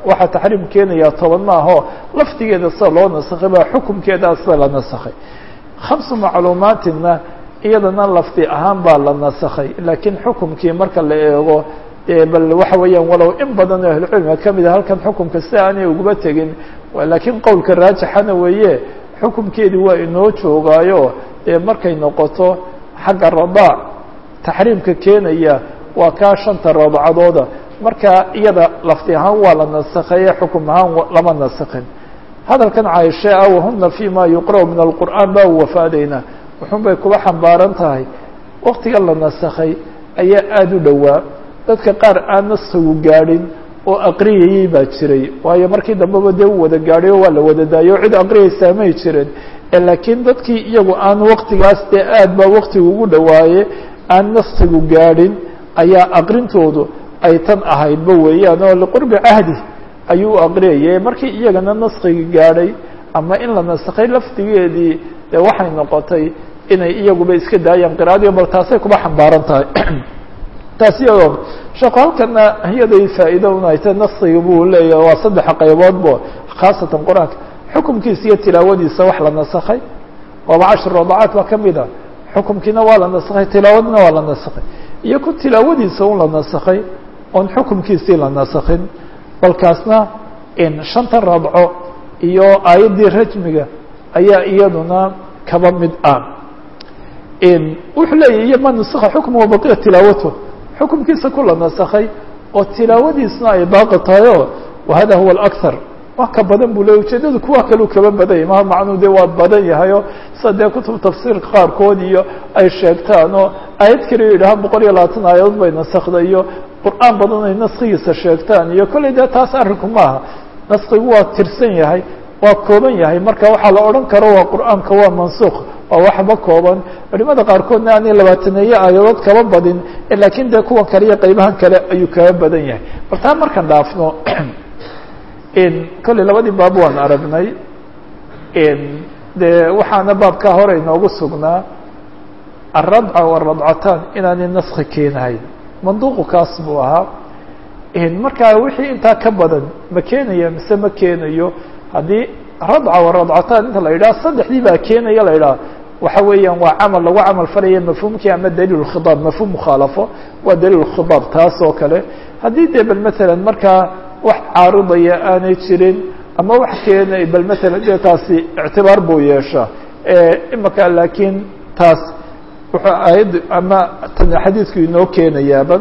waxaa taxriim keenayaa toban maaho lafdigeeda sida loo nasakhay baa xukumkeeda sida la nasakhay khamsu macluumaatinna iyadana lafdi ahaan baa la nasakhay laakiin xukumkii marka la eego bal waxa weeyaan walow in badan oo ahlucilmiga kamid a halkan xukumka si aanay uguba tegin laakiin qowlka raajixana weeye xukumkeedii waa inoo joogaayo dee markay noqoto xagga radaac taxriimka keenaya waa kaa shanta radcadooda marka iyada lafdi ahaan waa la nasakhaye xukum ahaan lama nasakhin hadalkan caaishe ah wahuna fi ma yuqra' min alqur'aan baa wafaadayna wuxun bay kuba xambaaran tahay waktiga la nasakhay ayaa aada u dhowaa dadka qaar aan naskigu gaadhin oo aqriyayey baa jiray waayo markii dambeba dee u wada gaadhay oo waa la wada daayo o cid aqriyaysaa may jirin laakiin dadkii iyagu aan waktigaas dee aad baa waktigu ugu dhawaaye aan naskigu gaadhin ayaa aqrintoodu ay tan ahaydba weeyaan oo liqurbi cahdi ayuu u aqriyayay markii iyagana naskigi gaadhay ama in la nasakhay lafdigeedii dee waxay noqotay inay iyaguba iska daayaan qira'adii bal taasay kuba xambaaran tahay taasi iyadoo sheeko halkana iyaday faa'iido unayta naskiga buu leeyahay waa saddexa qayboodbo khaasatan qur-aanka xukumkiisa iyo tilaawadiisa wax la nasakhay waaba cashir radacaat baa kamid a xukumkiina waa la nasakhay tilaawadina waa la nasakhay iyo ku tilaawadiisa un la nasakhay oon xukumkiisii la nasakhin balkaasna in shanta radco iyo aayaddii rajmiga ayaa iyaduna kaba mid ah wuxuu leeyahy iyo ma nusakha xukma wabaqiya tilaawato xukumkiisa ku la nasakhay oo tilaawadiisna ay baaqi tahay o wahada huwa alakthar wax ka badan buu leey ujeedadu kuwa kaleu kaba badan yahy maha macnuu de waa badan yahayo sida dee kutub tafsiirka qaarkood iyo ay sheegtaan oo aayad kaliya yidhahaan boqol iyo labaatan aayadood bay nasakda iyo qur-aan badan ay naskigiisa sheegtaan iyo kolley dee taas arrinku maaha naskigu waa tirsan yahay waa kooban yahay marka waxaa la odhan karo waa qur-aanka waa mansukh waa waxba kooban culimada qaarkoodna aanay labaataneeye aayadood kaba badin laakiin dee kuwan kale iyo qeybahan kale ayuu kaba badan yahay bal taa markaan dhaafno kolley labadii baab waan aragnay dee waxaana baabkaa hore inoogu sugnaa alradca waradcataan inaanay naski keenahayn manduuqu kaas buu ahaa markaa wixii intaa ka badan ma keenaya mise ma keenayo haddii radca waradcataan inta la yidhaha saddexdii baa keenaya la yidhaha waxa weeyaan waa camal lagu camal falaya mafhuumkii ama daliil khidaab mafhuum mukhaalafo waa daliil khidaab taas oo kale haddii dee bal matalan markaa wax caaridaya aanay jirin ama wax keenay bal matalan dee taasi ictibaar buu yeeshaa imaka laakiin taas wuxuu aayaddu ama tan xadiidku inoo keenayaaba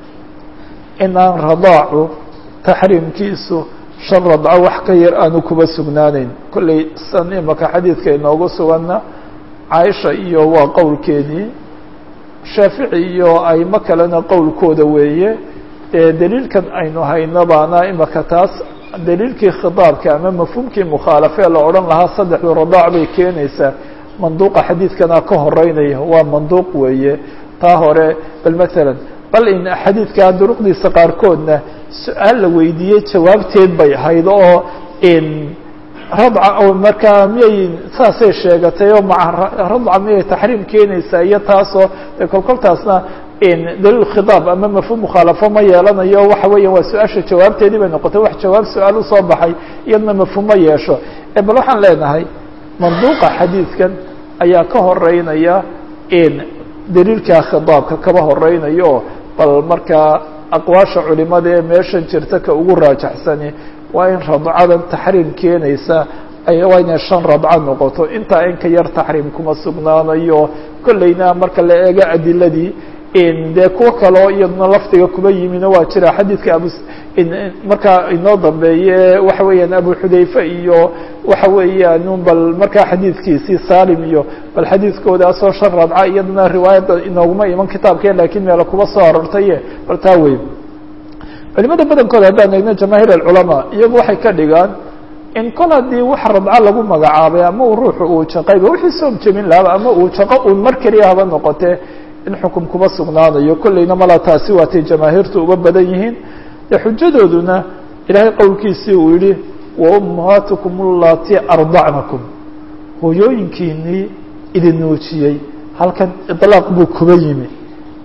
inaan radaacu taxriimkiisu shan radco wax ka yar aanu kuba sugnaaneyn kolley san imaka xadiidka inoogu suganna caaisha iyo waa qowlkeedii shaafici iyo aymo kalena qowlkooda weeye dee daliilkan aynu hayno baana imaka taas daliilkii khidaabka ama mafhuumkii mukhaalafee la odhan lahaa saddexdu radaac bay keenaysaa manduuqa xadiidkana ka horeynaya waa manduuq weeye taa hore bal matalan bal in xadiidkaa duruqdiisa qaarkoodna su-aal la weydiiyey jawaabteed bay ahayd oo in radca oo markaa miyay saasay sheegatay oo maa radca miyay taxriim keenaysaa iyo taasoo de kolkoltaasna daliil khidaab ama mafhuum mukhaalafo ma yeelanayo waxa weeya waa su-aasha jawaabteedii bay noqotay wax jawaab su-aal usoo baxay iyadna mafhuum ma yeesho bal waxaan leenahay manduuqa xadiidkan ayaa ka horeynaya daliilkaa khidaabka kaba horeynayo bal markaa aqwaasha culimada ee meeshan jirta ka ugu raajaxsani waa in radcadan taxriim keenaysa waa inay shan radco noqoto intaa in ka yar taxriim kuma sugnaanayo kolleyna marka la eego adiladii dee kuwo kaleo iyaduna lafdiga kuma yimino waa jira xadiidka abu markaa inoo dambeeye waxa weeyaan abu xudayfe iyo waxa weeyaan bal markaa xadiidkiisii salim iyo bal xadiidkoodaasoo shan radca iyaduna riwaayadda inooguma iman kitaabke lakiin meelo kuba soo arortaye bal taa wey culimada badankooda haddaan eegno jamaahiir alculamaa iyagu waxay ka dhigaan in kol haddii wax radco lagu magacaabay ama uu ruuxu uu jaqayba wixii soom jebin lahaba ama uu jaqo uun mar keliya haba noqotee in xukum kuma sugnaanayo kolleyna mala taasi waatay jamaahiirtu uga badan yihiin dee xujadooduna ilaahay qowlkiisii uu yihi wa ummahaatukum allatii ardacnakum hooyooyinkiinii idin nuujiyey halkan iطlaaq buu kuba yimi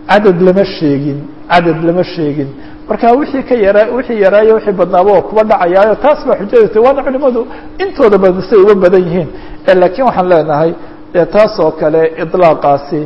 cadad lama sheegin cadad lama sheegin marka wixii ka yara wixii yaraayo wixii badnaaba oo kuba dhacayaayo taas baa xujadata waana culimadu intooda badan siay uga badan yihiin laakiin waxaan leenahay dee taas oo kale iطlaaqaasi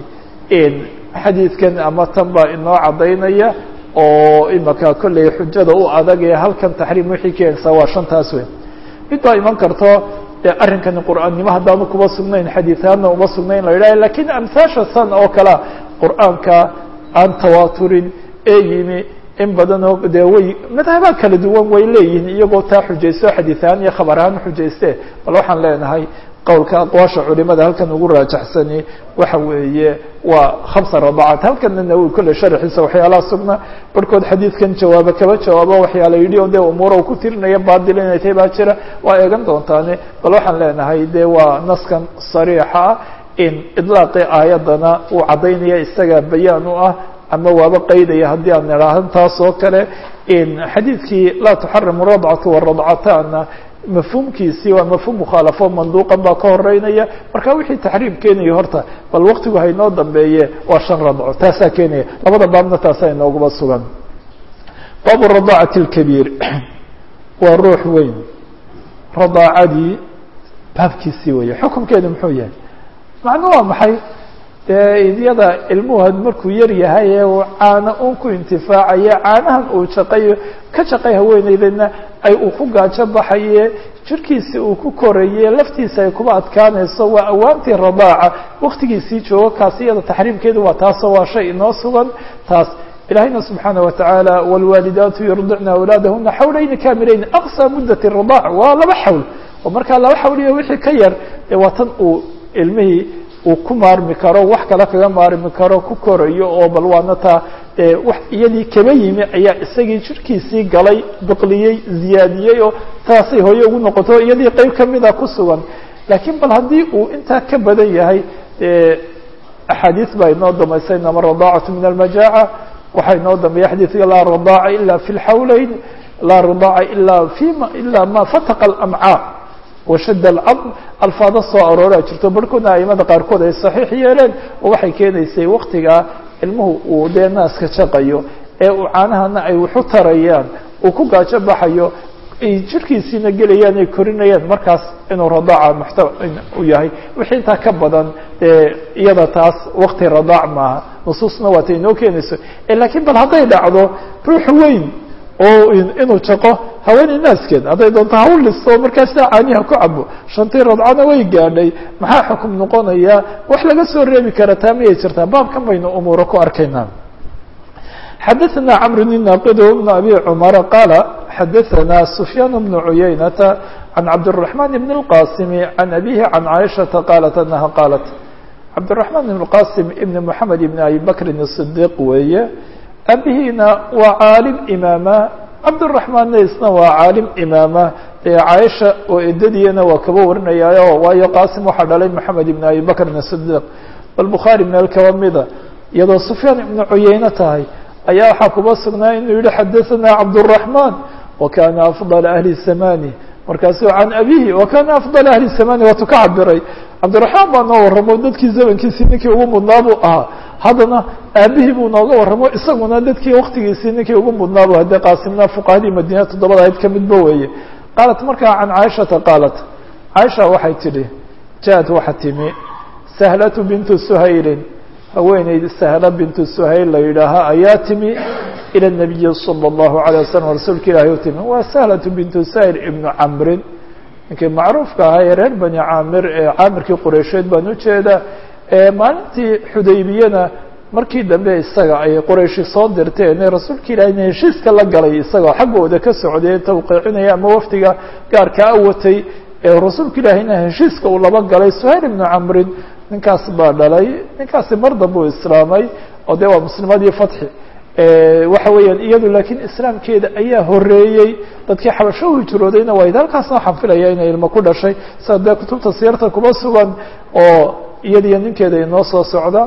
xadiidkan ama tan baa inoo caddaynaya oo imaka kolley xujada u adag ee halkan taxriim wixii keenaysaa waa shantaas wey mid baa iman karto dee arrinkani qur'aannimo haddaanu kuba sugnayn xadiiaadna uma sugnayn la yidhaha lakiin amhaasha san oo kalea qur'aanka aan tawaaturin ee yimi in badanoo dee way madhabaa kala duwan way leeyihiin iyagoo taa xujaysto xadiid ahaan iyo khabar ahaan xujayste bal waxaan leenahay qowlka aqwaasha culimada halkan ugu raajaxsani waxa weeye waa khamsa radacaat halkana nawowi kolle sharaxiisa waxyaalaha sugna barhkood xadiidkan jawaabo kaba jawaabo waxyaala yidhi o dee umuura uu ku tirinaya baadil inay tahay baa jira waa eegan doontaane bal waxaan leenahay dee waa naskan sariixa ah in idlaaqii aayaddana uu caddaynaya isaga bayaan u ah ama waaba qaydaya haddii aan idhaahan taas oo kale xadiidkii laa tuxarimu radcatu waradcataana mafhuumkiisii waa mafhuum mukhaalafo manduuqan baa ka horeynaya marka wixii taxriim keenaya horta bal waktigu haynoo dambeeye waa shan radco taasaa keenaya labada baabna taasaa inooguba sugan baabu radaacati اlkabiir waa ruux weyn radaacadii baabkiisii weeye xukumkeedu muxuu yahay macnu waa maxay dee idyada ilmuhad markuu yar yahay ee uu caano un ku intifaacaya caanahan uu shaqayo ka shaqay haweeneydana ay uu ku gaajo baxaye jirkiisi uu ku koraye laftiisa ay kuba adkaanayso waa awaantii radaaca waktigiisii joogo kaas iyada taxriimkeedu waa taasoo waa shay inoo sugan taas ilahayna subxaana watacaala wاlwaalidaatu yurdicna awlaadahuna xawlayni kaamilayn aqصى mudat الradaac waa laba xawl oo markaa laba xawliyo wixii ka yar ee waa tan uu ilmihii uu ku maarmi karo wax kale kaga maarmi karo ku korayo oo bal waana taa wax iyadii kaba yimi ayaa isagii jirkiisii galay biqliyey ziyaadiyey oo taasay hooye ugu noqoto iyadii qeyb kamida ku sugan laakiin bal haddii uu intaa ka badan yahay axaadiis baa inoo damaysay inama radaacatu min almajaaca waxaa inoo dambeeya xadiidka laa radaaca ila fi lxawleyn laa radaaca ila fima ila ma fataqa alamcaa washad alcadm alfaado soo arooraa jirto barhkoodna aimada qaarkood ay saxiix yeeleen oo waxay keenaysay waktigaa ilmuhu uu dee naaska jaqayo ee uu caanahana ay waxu tarayaan uu ku gaajo baxayo ay jirkiisiina gelayaan ay korinayaan markaas inuu radaaca muxta u yahay wixii intaa ka badan dee iyada taas wakti radaac maaha nusuusna waata inoo keenayso lakiin bal hadday dhacdo ruux weyn oo inuu jaqo haweeney naaskeed hadday doonto hawl listo markaasna caaniha ku cabo shantii radcana way gaadhay maxaa xukum noqonaya wax laga soo reebi kara taa miyay jirtaa baabkan baynu umuuro ku arkaynaa xadaثna cmr بn naqid بn abi cmar qaala xadaثna sufyaan بn cuyaynata can cabdالرaحman بn الqasim can abihi can caiشhaةa qaalat anaha qaalat cabdالرaحman بn الqasim ibn mحamed ibn abi bakrin الصdiq weeye abihiina waa caalim imaama cabdالرaحmaanna isna waa caalim imaama ee caaisha oo edadiyana waa kaba warinayaayo waayo qaasim waxaa dhalay moxamed ibn abi bakrin الصdiq bal bukhaari meel kaba mida iyadoo sufyaan ibnu cuyeyne tahay ayaa waxaa kuba sugnaa inuu yihi xadaثana cabdالرaحman wakana afضل ahli zamani markaasu can abihi wakana afضل ahli zamani waatu ka cabiray cabdiraحmaan baa noo warramo dadkii zamankiisii ninkii ugu mudnaa buu ahaa haddana aabihii buu nooga warramo isaguna dadkii waktigiisii ninkii ugu mudnaa bu haddee qaasimna fuqahadii madiina toddobada ayd kamidba weeye qaalat markaa can caaishata qaalat caaisha waxay tidhi jaad waxa timi sahlatu bintu suhaylin haweeneyd sahla bintu suhayl la yidhaaha ayaa timi ilى الnabiyi salى الlahu عalيه waslm rasuulka ilahi u timi waa sahlatu bintu suhayl ibnu camrin ninkii macruufka ahaa ee reer bani caamir ee caamirkii qureysheed baan ujeeda maalintii xudaybiyana markii dambe isaga ay qorayshi soo dirteen rasuulka ilaahina heshiiska la galay isagoo xaggooda ka socday tawqiicinaya ama wafdiga gaarkaa watay ee rasuulka ilaahina heshiiska uu laba galay suhayl ibnu camrin ninkaas baa dhalay ninkaasi mar dambe u islaamay oo dee waa muslimadii fatxi waxa weeyaan iyadu laakiin islaamkeeda ayaa horeeyey dadkii xabasho u hijroodayna waa halkaasna waxaan filaya inay ilmo ku dhashay sida dee kutubta siyarta kuma sugan oo iyadiyo ninkeeda inoo soo socda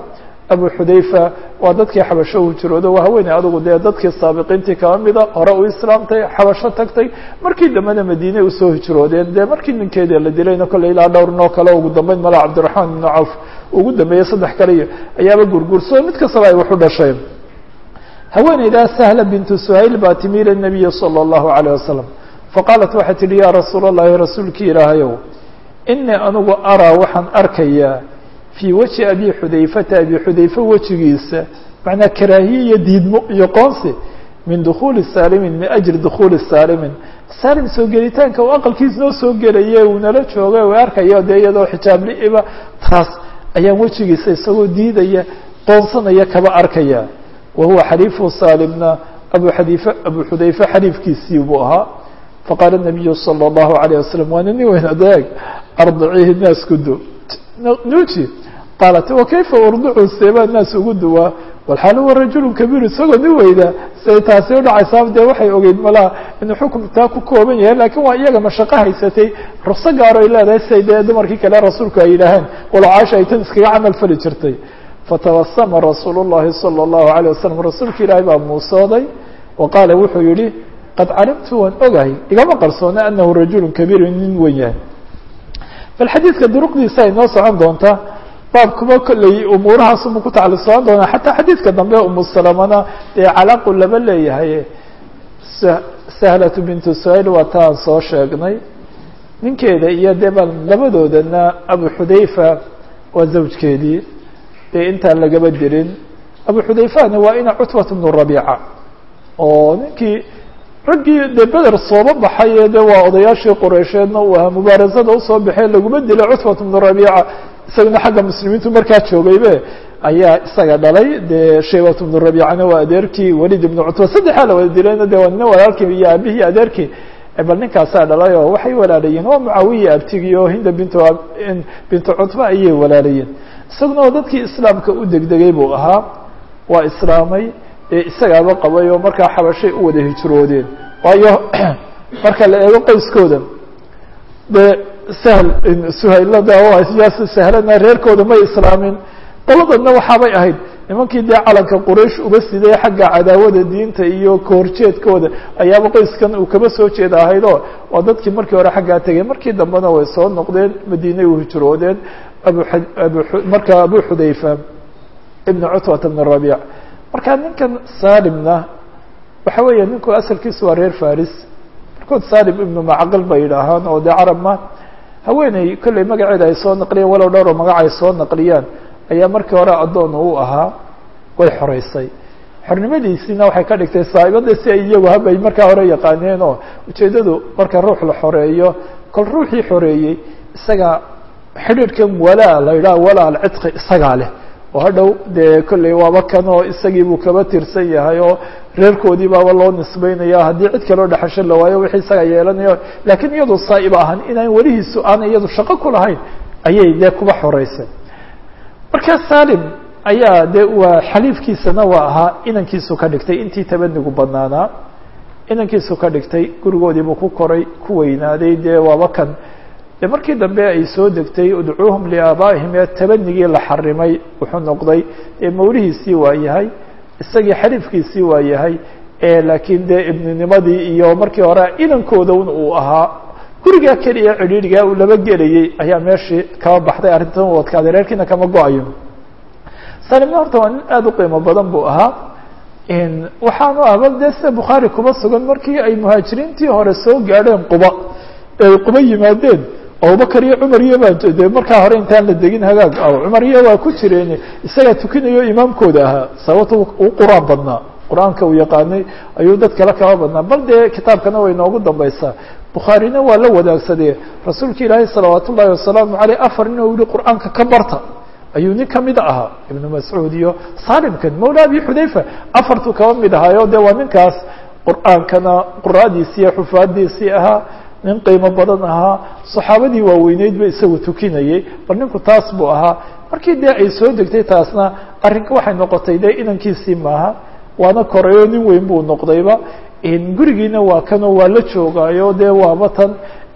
abu xudayfa waa dadkii xabasho u jiroodo waa haweeney adugu dee dadkii saabiqiintii kaba mida hore u islaamtay xabasho tagtay markii dambena madiine usoo hijroodeen dee markii ninkeeda la dilayna kolley ilaa dhowr noo kale ugu dambeyn mala cabdiraxmaan ibnu cawf ugu dambeeyey saddex kale iyo ayaaba gurgurso mid kastaba ay wax u dhasheen haweeneydaa sahla bintu suhayl baa timi ila nabiyi salى اllahu alayه wasalam faqaalat waxay tihi ya rasuula اllahi rasuulkii ilaahayow inii anigu araa waxaan arkayaa fii weji abi xudayfata abi xudayfe wejigiisa macnaa karaahiye iyo diidmo iyo qoonsi min dukuuli saalimin min ajli dukuuli saalimin saalim soo gelitaanka uu aqalkiis noo soo gelaye uu nala joogay u arkayo dee iyadoo xijaabli-iba taas ayaan wejigiisa isagoo diidaya qoonsanaya kaba arkaya wa huwa xaliifu saalimna abu xadiife abu xudayfe xaliifkiisii buu ahaa faqaala nabiyu salى اllahu alayه wasalam waana nin weyn adeeg ardicihi naas ku du nuuji qaalat wakayfa urducu seebaa naas ugu duwaa walxaal huwa rajulu kabiir isagoo nin weyda siay taasi udhacaysaa dee waxay ogeyd malaha inuu xukumtaa ku kooban yahay lakiin waa iyaga mashaqo haysatay rukso gaaro ay leedahay siay dee dumarkii kale rasuulku ay yidhaaheen walo caasha ay tan iskaga camal fali jirtay fatabasama rasuul الlahi salى الlahu عalيه wasalam rasuulka ilaahay baa muusooday wa qaala wuxuu yihi qad calimtu waan ogahay igama qarsoona anahu rajulu kabiir nin wen yahay bal xadiidka duruqdiisa ay noo socon doontaa baabkuba kolley umuurahaasuma ku tacalluqsooan doonaa xataa xadiidka dambe umu salamana dee calaaqu laba leeyahay sahlatu bintu suhayl waa taan soo sheegnay ninkeeda iyo dee bal labadoodana abu xudayfa waa zawjkeedii dee intaan lagaba dirin abu xudayfana waa ina cutbat bnu rabiica oo ninkii raggii dee beder sooba baxay de waa odayaashii qureysheedna uu ahaa mubaarasada usoo baxee laguma dilay cutbat bnu rabiica isagana xagga muslimiintu markaa joogaybe ayaa isaga dhalay dee shaybat bnu rabiicana waa adeerkii walid ibnu cutba saddexaa la wada dilayna de waa nina walaalkii iyo aabihii adeerkii bal ninkaasaa dhalay oo waxay walaalayiin waa mucaawiya abtigii oo hinda bintu bintu cutba ayay walaalayeen isaguna oo dadkii islaamka u degdegay buu ahaa waa islaamay ee isagaaba qabay oo markaa xabashay u wada hijroodeen waayo marka la eego qoyskooda dee sahl suhaylada yaas sahlana reerkooda may islaamin qoladoodna waxaabay ahayd nimankii dee calanka quraysh uba siday xagga cadaawada diinta iyo kahorjeedkooda ayaaba qoyskan uu kaba soo jeeda ahayd oo waa dadkii markii hore xaggaa tegay markii dambena way soo noqdeen madiinay u hijroodeen abu abu marka abu xudayfa ibn cutbata bn rabiic marka ninkan salimna waxa weeye ninku asalkiisu waa reer faris markood salim ibnu macaqil bay yidhaahaan oo dee carab ma haweeney kolley magaceeda ay soo naqliyeen walow dhowr oo magac ay soo naqliyaan ayaa markii hore addoon u ahaa way xoreysay xornimadiisiina waxay ka dhigtay saa'ibada si ay iyagu habay markaa hore yaqaaneen oo ujeeddadu marka ruux la xoreeyo kol ruuxii xoreeyey isaga xidhiidhkan walaa la yidhaha walaa alcidqi isagaa leh oo hadhow dee kolley waaba kan oo isagii buu kaba tirsan yahay oo reerkoodii baaba loo nisbeynaya haddii cid kaloo dhexasho la waayo wixii isaga yeelanayo laakiin iyadu saa'iba ahan inaan welihiisu aanay iyadu shaqo ku lahayn ayay dee kuba xoreysay markaa salim ayaa dee waa xaliifkiisana waa ahaa inankiisu ka dhigtay intii tabanigu banaanaa inankiisu ka dhigtay gurigoodiibuu ku koray ku weynaaday dee waaba kan de markii dambe ay soo degtay udcuuhum liaabaa'ihim ee tabanigii la xarimay wuxuu noqday dee mawlihiisii waa yahay isagii xaliifkiisii waa yahay laakiin dee ibninimadii iyo markii hore inankooda un uu ahaa gurigaa keliya cidhiidhigaa uu laba gelayey ayaa meeshii kaba baxday arrintan u adkaaday reerkiina kama go-ayo salimna horta waa nin aada u qiimo badan buu ahaa waxaanu ahba dee sida bukhaari kuba sugan markii ay muhaajiriintii hore soo gaadheen quba ay quba yimaadeen abubakar iyo cumar iyo baa de markaa hore intaan la degin hagaag cumar iyo waa ku jireen isagaa tukinayo imaamkooda ahaa sababta u qur-aan badnaa qur-aanka uu yaqaanay ayuu dad kale kaba badnaa bal dee kitaabkana way noogu dambaysaa bukhaarina waa la wadaagsadee rasuulka ilaahay salawaat ullaahi wasalaamu caleyh afar nin oo yihi qur-aanka ka barta ayuu nin kamid ahaa ibnu mascuud iyo salimkan mawla abi xudayfa afartuu kaba mid ahaayo de waa ninkaas qur-aankana quraadiisii iyo xufaadiisii ahaa nin qiimo badan ahaa saxaabadii waaweyneyd ba isagu tukinayay bal ninku taas buu ahaa markii dee ay soo degtay taasna arrinka waxay noqotay dee inankiisii maaha waana korayo nin weyn buu noqdayba gurigiina waa kanoo waa la joogaayo dee waaba tan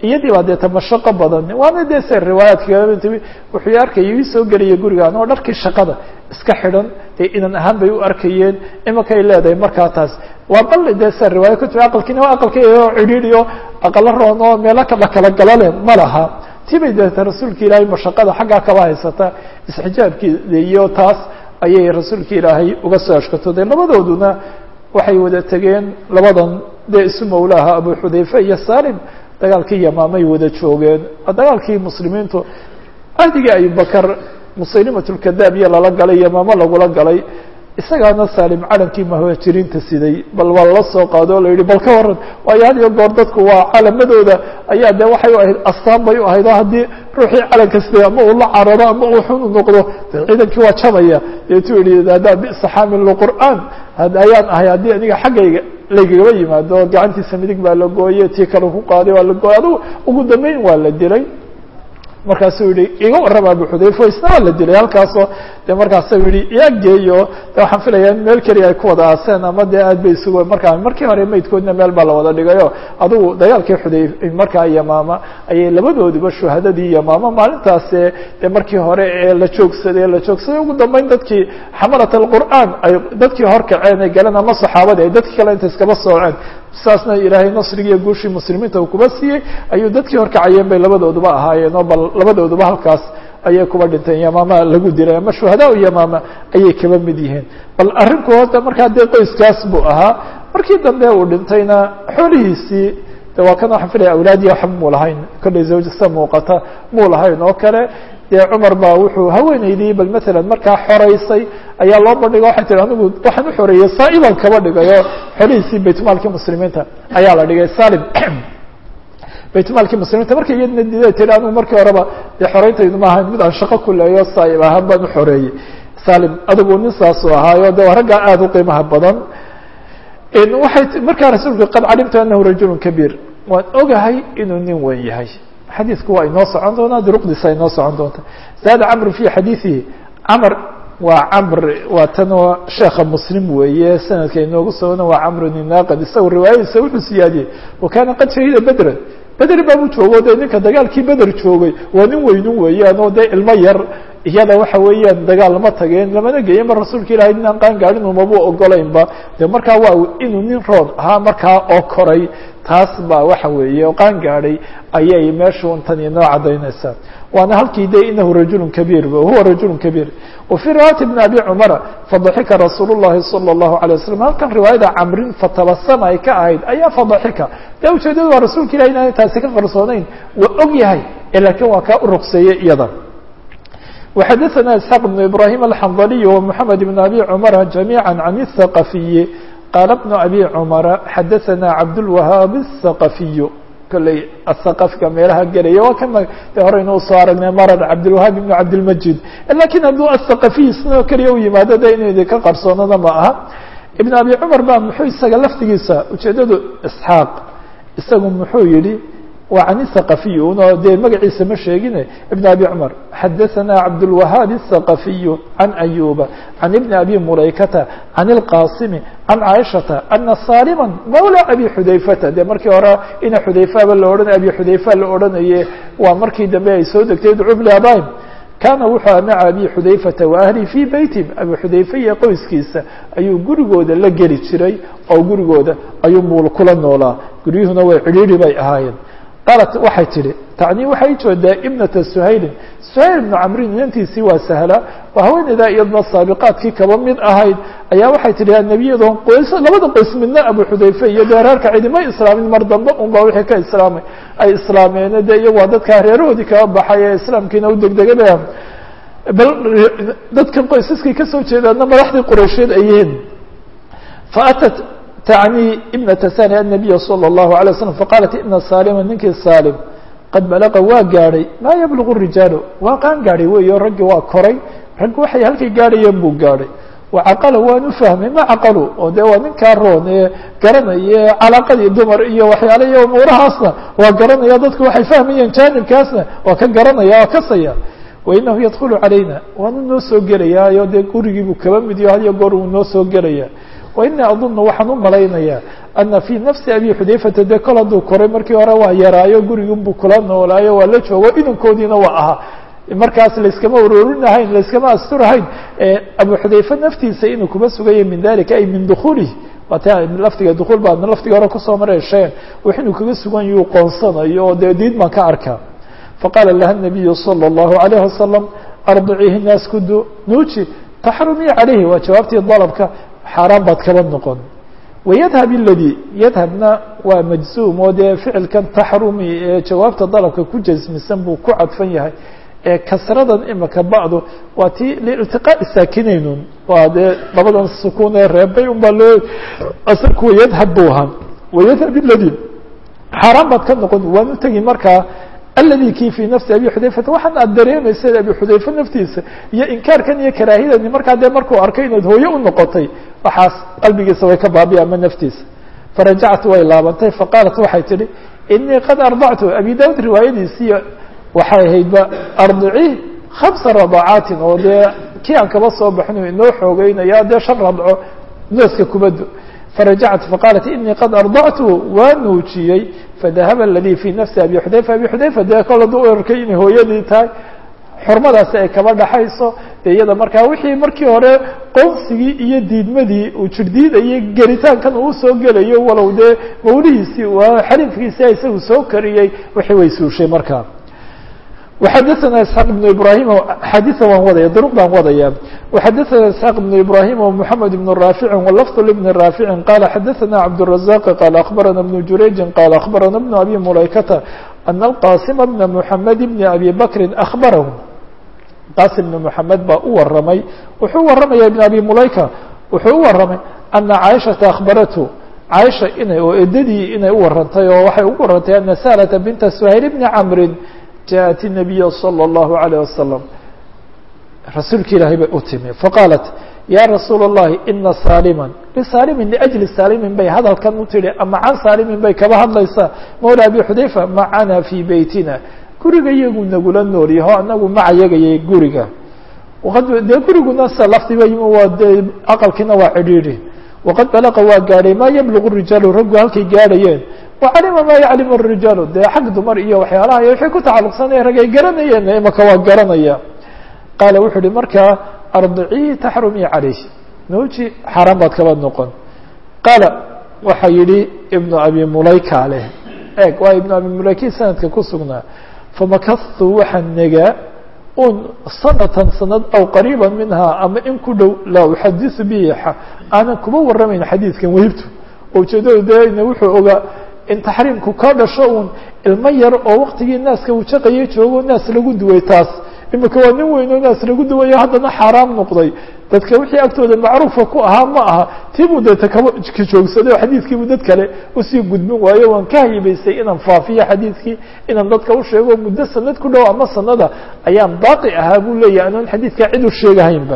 iyadii baa deeta mashaqo badan waana dee se riwaayaadka wuxuu arkaya ii soo gelaya gurigaan oo dharkii shaqada iska xidhan dee inan ahaan bay u arkayeen imakay leedahay markaa taas waa bal dee se riwaaya ku timi aqalkiina waa aqalkao cidhiidhi oo aqalo roon oo meelo kala kala galale ma laha tii bay deeta rasuulka ilaahay mashaqada xaggaa kaba haysata isxijaabkeeda iyo taas ayay rasuulka ilaahay uga soo ashkatooday labadooduna waxay wada tegeen labadan dee isu mawlaaha abu xudayfe iyo salim dagaalkii yamaamay wada joogeen dagaalkii muslimiintu ahdigii abubakar musaylimatulkadaab iyo lala galay yamaamo lagula galay isagaana salim calankii muhaajiriinta siday bal waa lala soo qaado o la yihi bal ka waran waayo had iyo goor dadku waa calamadooda ayaa de waxay u ahayd astaan bay u ahayd oo haddii ruuxii calanka siday ama uu la cararo ama uu xun u noqdo de ciidankii waa jabaya deetuu yihi haddaa bisa xaamil qur'aan ayaan ahay haddii aniga xaggayga laygagaba yimaado gacantiisa midig baa la gooye tii kale ku qaaday waa la gooyey adugu ugu dambeyn waa la dilay markaasuu yihi iga warrama abu xudayfa isna waa la dilay halkaasoo de markaasuu yihi iyaa geeyo de waxaan filaya in meel keliya ay ku wada aaseen ama dee aad bay isugu markaa markii hore maydkoodna meel baa la wada dhigayo adugu dagaalkii xuday markaa yamaama ayay labadooduba shuhadadii yamaama maalintaase dee markii hore ee la joogsaday la joogsaday ugu dambeyn dadkii xamalat alqur'aan ay dadkii horkaceen ay galeen ama saxaabadii ay dadkii kale inta iskaba sooceen saasna ilaahay nasrigiiyo guushii muslimiinta uu kuba siiyey ayuu dadkii horkacayeen bay labadooduba ahaayeen oo bal labadooduba halkaas ayay kuba dhinteen yamaama lagu dilay ama shuhadaa yamaama ayay kaba mid yihiin bal arrinku horta markaa dee qoyskaas buu ahaa markii dambe uu dhintayna xoolihiisii de waa kan waxaan filaya awlaadiya waxba muu lahayn kollay zawjasta muuqata muu lahayn oo kale dee cumar baa wuxuu haweenaydii bal matalan markaa xoreysay ayaa loo bandhiga waxay tihi anigu waxaan u xoreeyey saa-iban kaba dhigayo xolihiisii baytmaalkii muslimiinta ayaa la dhigay salim baytmaalkii muslimiinta markay iyadna dida tihi anigu markii horeba dee xoreyntaydu ma ahayn mid aan shaqo ku leeyo saa-ib ahaan baan u xoreeyey salim adigu nin saasuu ahaayo de waa raggaa aada u qiimaha badan waxay markaa rasuulku qad calimtu anahu rajulu kabiir waan ogahay inuu nin weyn yahay xadiidku waa inoo socon doonaa duruqdiisa inoo socon doonta zaada camr fi xadiiثihi camr waa camr waa tanoo sheekha muslim weeye sanadka inoogu sogona waa camr ninaqad isaga riwaayadiisa wuxuu siyaadiyey wa kaana qad shahida bedran beder baabu joogo de ninka dagaalkii beder joogay waa nin weynun weeyaan oo dee ilmo yar iyada waxa weeyaan dagaal lama tageen lamana geeyen mar rasuulka ilahay nin aan qaan gaadhin umaba ogolaynba de markaa waa inuu nin roon ahaa markaa oo koray taas baa waxa weeye oo qaan gaadhay ayay meeshu tan inoo cadaynaysaa waana halkii de inahu rajulu kabiir huwa rajulu kabiir wa fii riwaayati bn abi cumara fadaxika rasuul llahi salى اllahu alay waslam halkan riwaayada camrin fatabasama ay ka ahayd ayaa fadaxika de ujeedadu waa rasuulka ilahi inaanay taasi ka qarsoonayn waa og yahay lakiin waa kaa u ruqseeyey iyada وxadثna isحاq بن ibrahيm الxandلي ومحamed بن abي cmr جamيعا عن الثqفiي qاl بن abي cmra xadaثna cabdالوahاab الثqفiy kolley athaqafka meelaha gelaya waa kan de horeynu usoo aragnay marar cabdilwahaab ibn cabdilmajid lakin hadduu athaqafiy isnoo keliya u yimaado de inaydi ka qarsoonada ma aha ibn abi cumar ba muxuu isaga laftigiisa ujeedadu isxaaq isagu muxuu yihi waa can الثaqafiy uno dee magaciisa ma sheegine ibn abi cumar xadaثana cabdالwahaab الثaqafiy can ayuba can ibni abi mulaykata can اlqasimi can caaishata ana salima mawla abi xudayfata dee markii hore ina xudayfaba la odhanay abi xudayfa la odhanaye waa markii dambe ay soo degtay dcub labaim kaana wuxuu maca abi xudayfata wa ahli fii beytim abi xudayfa iyo qoyskiisa ayuu gurigooda la geli jiray oo gurigooda ayuu muul kula noolaa guryuhuna way cidhiiri bay ahaayeen qaalat waxay tidhi tacnii waxay joodaa ibnata suhaylin suhayl ibnu camrin inantiisii waa sahla waa haweeneydaa iyadna saabiqaadkii kaba mid ahayd ayaa waxay tidhi nebiyadoon qoys labada qoys midna abu xudayfe iyo dee reerka cidimay islaamin mar dambe unba wixii ka islaamay ay islaameene dee iyagu waa dadkaa reerahoodii kaba baxay ee islaamkiina u degdegaba bal dadkan qoysaskay kasoo jeedaana madaxdii quraysheed ay yihiin faatat tacnii ibnata sani annabiya salى اllahu alay waslam faqaalat ina salima ninkii salim qad balaqa waa gaadhay maa yablugu rijaalu waa qaan gaadhay weeyo raggii waa koray raggi waxay halkay gaadhayeen buu gaadhay wacaqala waan u fahmay ma caqalu oo dee waa ninkaa roon ee garanaya calaaqadii dumar iyo waxyaala iyo umuurahaasna waa garanaya dadku waxay fahmayeen jaanibkaasna waa ka garanaya waa kasaya wainahu yadkulu calayna waanu noo soo gelayaayo dee gurigii buu kaba midiyo hadiyo goor uu noo soo gelaya wa inii adunu waxaan u malaynayaa ana fii nafsi abi xudayfata dee kol hadduu koray markii hore waa yaraayo gurigunbuu kula noolaayo waa la joogo inankoodiina waa ahaa markaas layskama urorinahayn layskama asturahayn abu xudayfe naftiisa inuu kuma sugayo min dalika ay min dukuulihi waata laftiga dukuul baa laftiga hore kusoo mareesheen wax inuu kaga sugan yuu qoonsanayo oo dee diid baan ka arkaa faqaala laha nabiyu salى اllahu alayh wasalam ardiciihi naas kudu nuuji taxrumii calayhi waa jawaabtii dalabka xaaraan baad kaba noqon wayadhab iladii yadhabna waa majzuum oo dee ficilkan taxrumi ee jawaabta dalabka ku jasmisan buu ku cadfan yahay ee kasradan imika bacdu waa tii liiltiqaa'i saakinaynun waa dee labadan sukuun ee reebay un baa loo asalku wayadhab buu ahaa wayadhab iladii xaaraan baad ka noqon waan u tegi markaa aladi kii fii nafsi abi xudayfata waxaan aad dareemaysa abi xudayfe naftiisa iyo inkaarkan iyo karaahidani markaa dee markuu arkay inaad hooye u noqotay waxaas qalbigiisa way ka baabiya ama naftiisa farajactu way laabantay faqaalat waxay tidhi inii qad ardactu abi daud riwaayadiisii waxay ahaydba ardicii khamsa radacaatin oo dee kii aan kaba soo baxno inoo xoogeynaya dee shan radco nooska kubaddo فرجعت فقالت إني قد أرضعته waa nuujiyey فذهب الذي في نفسi أبي حdayفة أبي حdayفة dee kol haduu arkay inay hooyadii tahay xurmadaasi ay kaba dhaxayso de iyada markaa wixii markii hore qoonsigii iyo diidmadii uu jirdiidayay gelitaankan uu soo gelayo walow dee mawlihiisii xariifkiisia isagu soo kariyey wixii way suushay markaa وxadثna اسحاq بن ibrahim xadiثa waan wadaya drq baan wadaya وxadثna اسحاq بن ibrahim ومحamed بن rاafiع وlفظ لبن rاafiع qala xadثna cabدالرزاq qال أخbarana بن jurayji qال أخbarana بن abi mulaykata أن الqاsم بن محamed بن abi bkri أخbarah qasim بن محamed baa u waramay wuxuu waramaya بن abi mulayka wuxuu u waramay أna caiشhaةa أخbarathu caiشha inay oo edadii inay u warantay oo waxay ugu warantay أna sهلة بنta سhayl بن cمri jaءت النabiy slى الlaه عalيه wasalam rasuulki ilaahay bay u timi faqaalat ya rasuul الlahi ina saalima lisaalimi liأjli saalimin bay hadalkan u tihi ama can saalimin bay kaba hadlaysaa mawla abi xudayfa macana fii beytina guriga iyagu nagula nool yaho anagu maca yagayay guriga dee guriguna se laftiba yimi waa dee aqalkiina waa cidhiidhi waqad balaqa waa gaadhay maa yablugu rijaalu raggu halkay gaadhayeen wacalima maa yaclimu الrijaalu dee xag dumar iyo waxyaalaha iyo waxay ku tacalluqsanaya rag ay garanayeen imaka waa garanaya qaala wuxuu uhi markaa ardicii taxrumii calayh nuuji xaaraan baad kaba noqon qaala waxa yihi ibnu abi mulayka leh eeg waa ibnu abi mulayki sanadka ku sugnaa famakahtu waxaan negaa un sanatan sanad aw qariiba minhaa ama in ku dhow laa uxadiثu bihi aanan kuba waramayn xadiidkan wehibtu ujeedadu dee wuxuu ogaa in taxriimku ka dhasho uun ilmo yar oo waktigii naaska wujaqaya joogo naas lagu duway taas imika waa nin weyn oo naas lagu duwayo haddana xaaraam noqday dadka wixii agtooda macruufa ku ahaa ma aha tiibuu deeta kaba ka joogsaday oo xadiidkiibuu dad kale usii gudbin waayo waan ka haybaystay inaan faafiyo xadiidkii inaan dadka u sheego muddo sanad ku dhow ama sanada ayaan baaqi ahaa buu leeyahay anoon xadiidkaa cid u sheegahaynba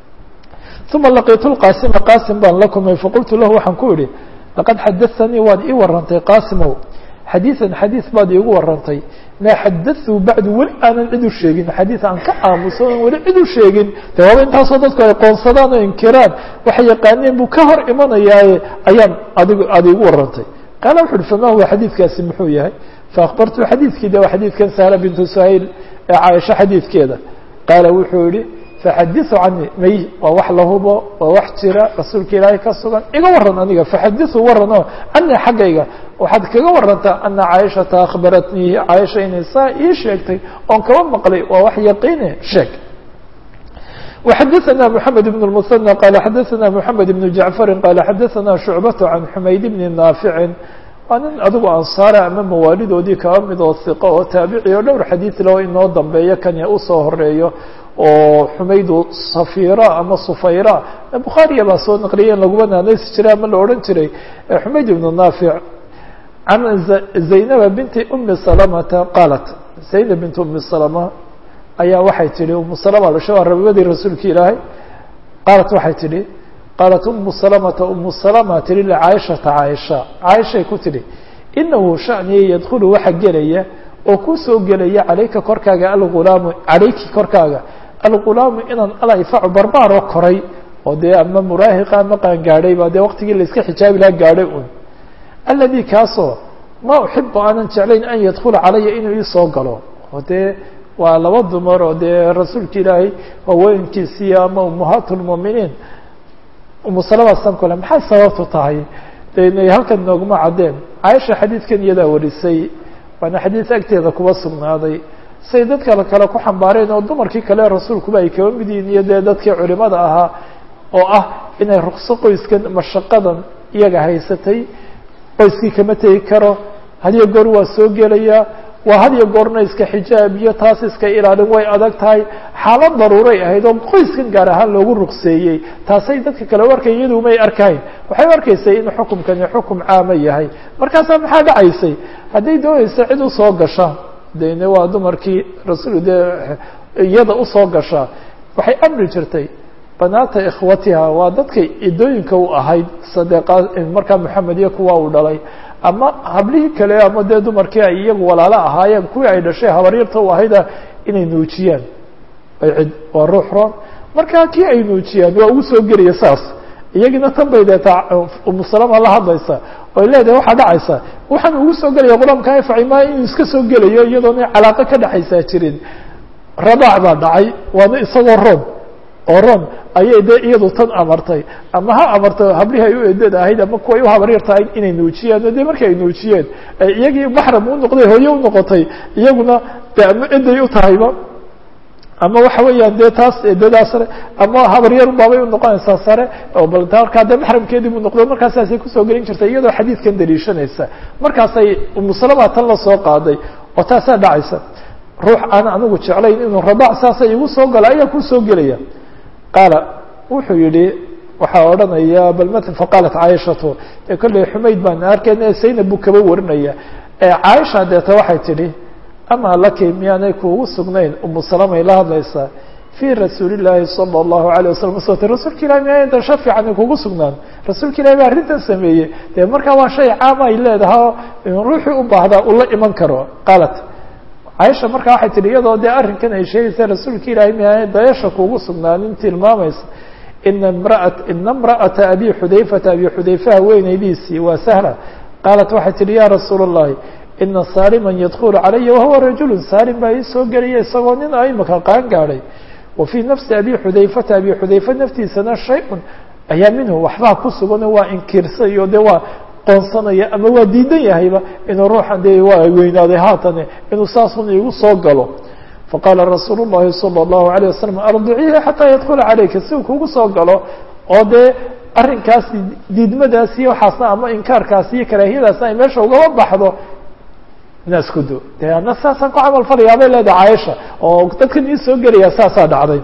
uma laqiitu lqaasima qaasim baan la kulmay faqultu lahu waxaan ku idhi laqad xadaanii waad ii warantay qaasimow xadiiثan xadiiث baad iigu warantay maa xadaثuu bacdu weli aanan cid u sheegin xadiiث aan ka aamuso on weli cid u sheegin de waaba intaasoo dadku ay qoonsadaan oo inkiraan waxay yaqaaneen buu ka hor imanayaaye ayaan adig aad iigu warantay qaala wuxu uhi fama huwa xadiidkaasi muxuu yahay faakbartu xadiidkii de waa xadiidkan sahla bintu sahayl ee caaisha xadiidkeeda qaala wuxuu yihi faxadiثu canii may waa wax la hubo waa wax jira rasuulka ilaahay ka sugan iga waran aniga faxadiثu waran oo canii xaggayga waxaad kaga warantaa ana caaishata akhbaratnii caaisha inay saa ii sheegtay oon kaba maqlay waa wax yaqiine sheeg وxadثna محamed بن المثنى qال xadثna محamed بن جaعفri qال xadثna شhuعbaة عan xumayd بn نaafici waa nin adigu ansaara ama mawaalidoodii kaba mid oo hiqo oo taabici oo dhowr xadiid leo inoo dambeeyo kanya usoo horeeyo oo xumaydu safira ama sufayra bukhaariya baa soo naqliyeen laguma naanaysi jiray ama la odhan jiray xumayd ibnu naafic can zaynaba binti umi salamata qaalat zaynab binti umi salama ayaa waxay tihi umu salama dhasho waa rabibadii rasuulka ilaahay qaalat waxay tidhi qaalat umu salamata umu salama tihi licaaishata caaisha caaishay ku tidhi inahu shaniya yadkhulu waxa gelaya oo kusoo gelaya calayka korkaaga algulaamu calayki korkaaga algulaamu inaan alayfacu barbaaroo koray oo dee ama muraahiqa ama qaangaadhay ba dee waqtigii la iska xijaabi laha gaadhay un aladi kaasoo ma uxibu aanan jeclayn an yadkula calaya inuu iisoo galo oo dee waa laba dumar oo dee rasuulka ilaahay haweenkiisiiyo ama ummahaat lmuuminiin umusalamasan kole maxay sababtu tahay de inay halkan nooguma caddeen caaisha xadiidkan iyadaa warisay waana xadiid agteeda kuba sugnaaday say dad kale kale ku xambaareen oo dumarkii kale rasuulkuba ay kaba mid yihiin iyo dee dadkii culimada ahaa oo ah inay rukso qoyskan mashaqadan iyaga haysatay qoyskii kama tegi karo hadiyo goor waa soo gelaya waa hadiyo goorna iska xijaab iyo taas iska ilaalin way adag tahay xaalad daruuray ahayd oo qoyskan gaar ahaan loogu rukseeyey taasay dadka kale u arkay iyadu may arkayn waxay u arkaysay in xukumkani xukum caama yahay markaasaa maxaa dhacaysay hadday doonaysa cid usoo gasha dene waa dumarkii rasuul dee iyada usoo gasha waxay amri jirtay banaata ikhwatiha waa dadkay idooyinka u ahayd sadeeqa markaa moxamed iyo kuwa uu dhalay ama hablihii kale ama dee dumarkii ay iyagu walaalo ahaayeen kuwii ay dhashay habaryarta u ahayda inay nuujiyaan cid waa ruux roon markaa kii ay nuujiyaan waa ugu soo gelaya saas iyagina tan bay deetaa umusalama la hadlaysa oy leedahay waxaa dhacaysa waxaan ugu soo gelaya qur-aanka facimaa inuu iska soo gelayo iyadoona calaaqo ka dhexaysaa jirin radaac baa dhacay waana isagoo roon oo ron ayay dee iyadu tan amartay ama ha amarto hablihii ay u eedada ahayd ama kuway u habaryar tahay inay nuujiyaan o dee markii ay nuujiyeen iyagii maxram u noqday hooye u noqotay iyaguna de ama eday u tahayba ama waxa weeyaan dee taas eedadaa sare ama habaryar baabay u noqonaysaa sare oo bal markaa dee maxramkeedii buu noqdo markaasaasay kusoo gelin jirtay iyadoo xadiidkan daliishanaysa markaasay umusalama tan la soo qaaday oo taasaa dhacaysa ruux aan anigu jeclayn inuu radaac saasa igu soo galo ayaa kusoo gelaya qaala wuxuu yihi waxaa odhanaya bal ml faqaalat caaishatu dee kolley xumayd baan arkayna saynab buu kaba warinaya caaisha deeta waxay tidhi amaa laki miyaanay kuugu sugnayn umu salamay la hadlaysaa fii rasuuli llaahi sala allahu alayh wasalam uswata rasuulka ilahi miyaa intan sha fiican kugu sugnaan rasuulka ilahi baa arrintan sameeyey dee markaa waa shay caama ay leedaha ruuxii u baahdaa ula iman karo qaalat caaisha markaa waxay tihi iyadoo dee arrinkan ay sheegaysa rasuulka ilaahay miyaanay dayasha kuugu sugnaanin tilmaamaysa ina mraat ina imra'ata abi xudayfata abi xudayfa haweenaydiisii waa sahla qaalat waxay tihi ya rasuula اllahi ina saaliman yadkulu calaya wahuwa rajulu saalim baa ii soo gelaya isagoo nin a imaka qaan gaadhay wa fii nafsi abi xudayfata abi xudayfa naftiisana shay-un ayaa minhu waxbaa ku sugan waa inkirsayo de waa qoonsanaya ama waa diidan yahayba inuu ruuxan dee waa weynaaday haatane inuu saasun igu soo galo faqaala rasuul الlahi salى الlahu عalيه wasalam ardiciihi xataa yadkula calayka si uu kugu soo galo oo dee arrinkaasi diidmadaasi waxaasna ama inkaarkaasi iyo karaahiyadaasna ay meesha ugaba baxdo inaas ku do de ana saasaan ku camal falayaa bay leedahay caaisha oo dadkan ii soo gelaya saasaa dhacday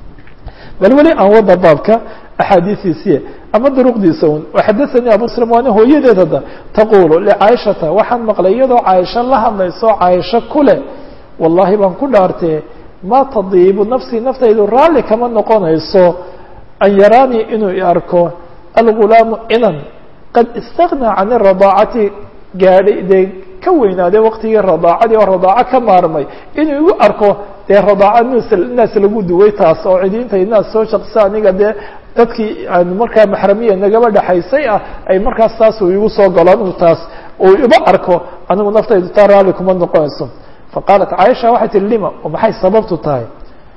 bal weli aan wada baabka axaadiistiisiye ama duruqdiisa un waxadaثanii abu slm waana hooyadeed hadda taqulu lcaaishata waxaan maqlay iyadoo caaisha la hadlayso caaisho kule wallahi baan ku dhaartee ma tadiibu nafsii naftaydu raalli kama noqonayso an yaraanii inuu i arko algulaamu inan qad istagnaa can radaacati gaadhay dee ka weynaaday waqtigii radaacadii oo radaaco ka maarmay inuu igu arko dee radaaca ns naas lagu duway taas oo cidiinta naas soo shaqsa aniga dee dadkii aan markaa maxramiya nagaba dhexaysay ah ay markaas taas uu igu soo galo anigu taas uu iba arko anigu naftaydu taa raalli kuma noqonayso faqaalat caaisha waxay tihi lima oo maxay sababtu tahay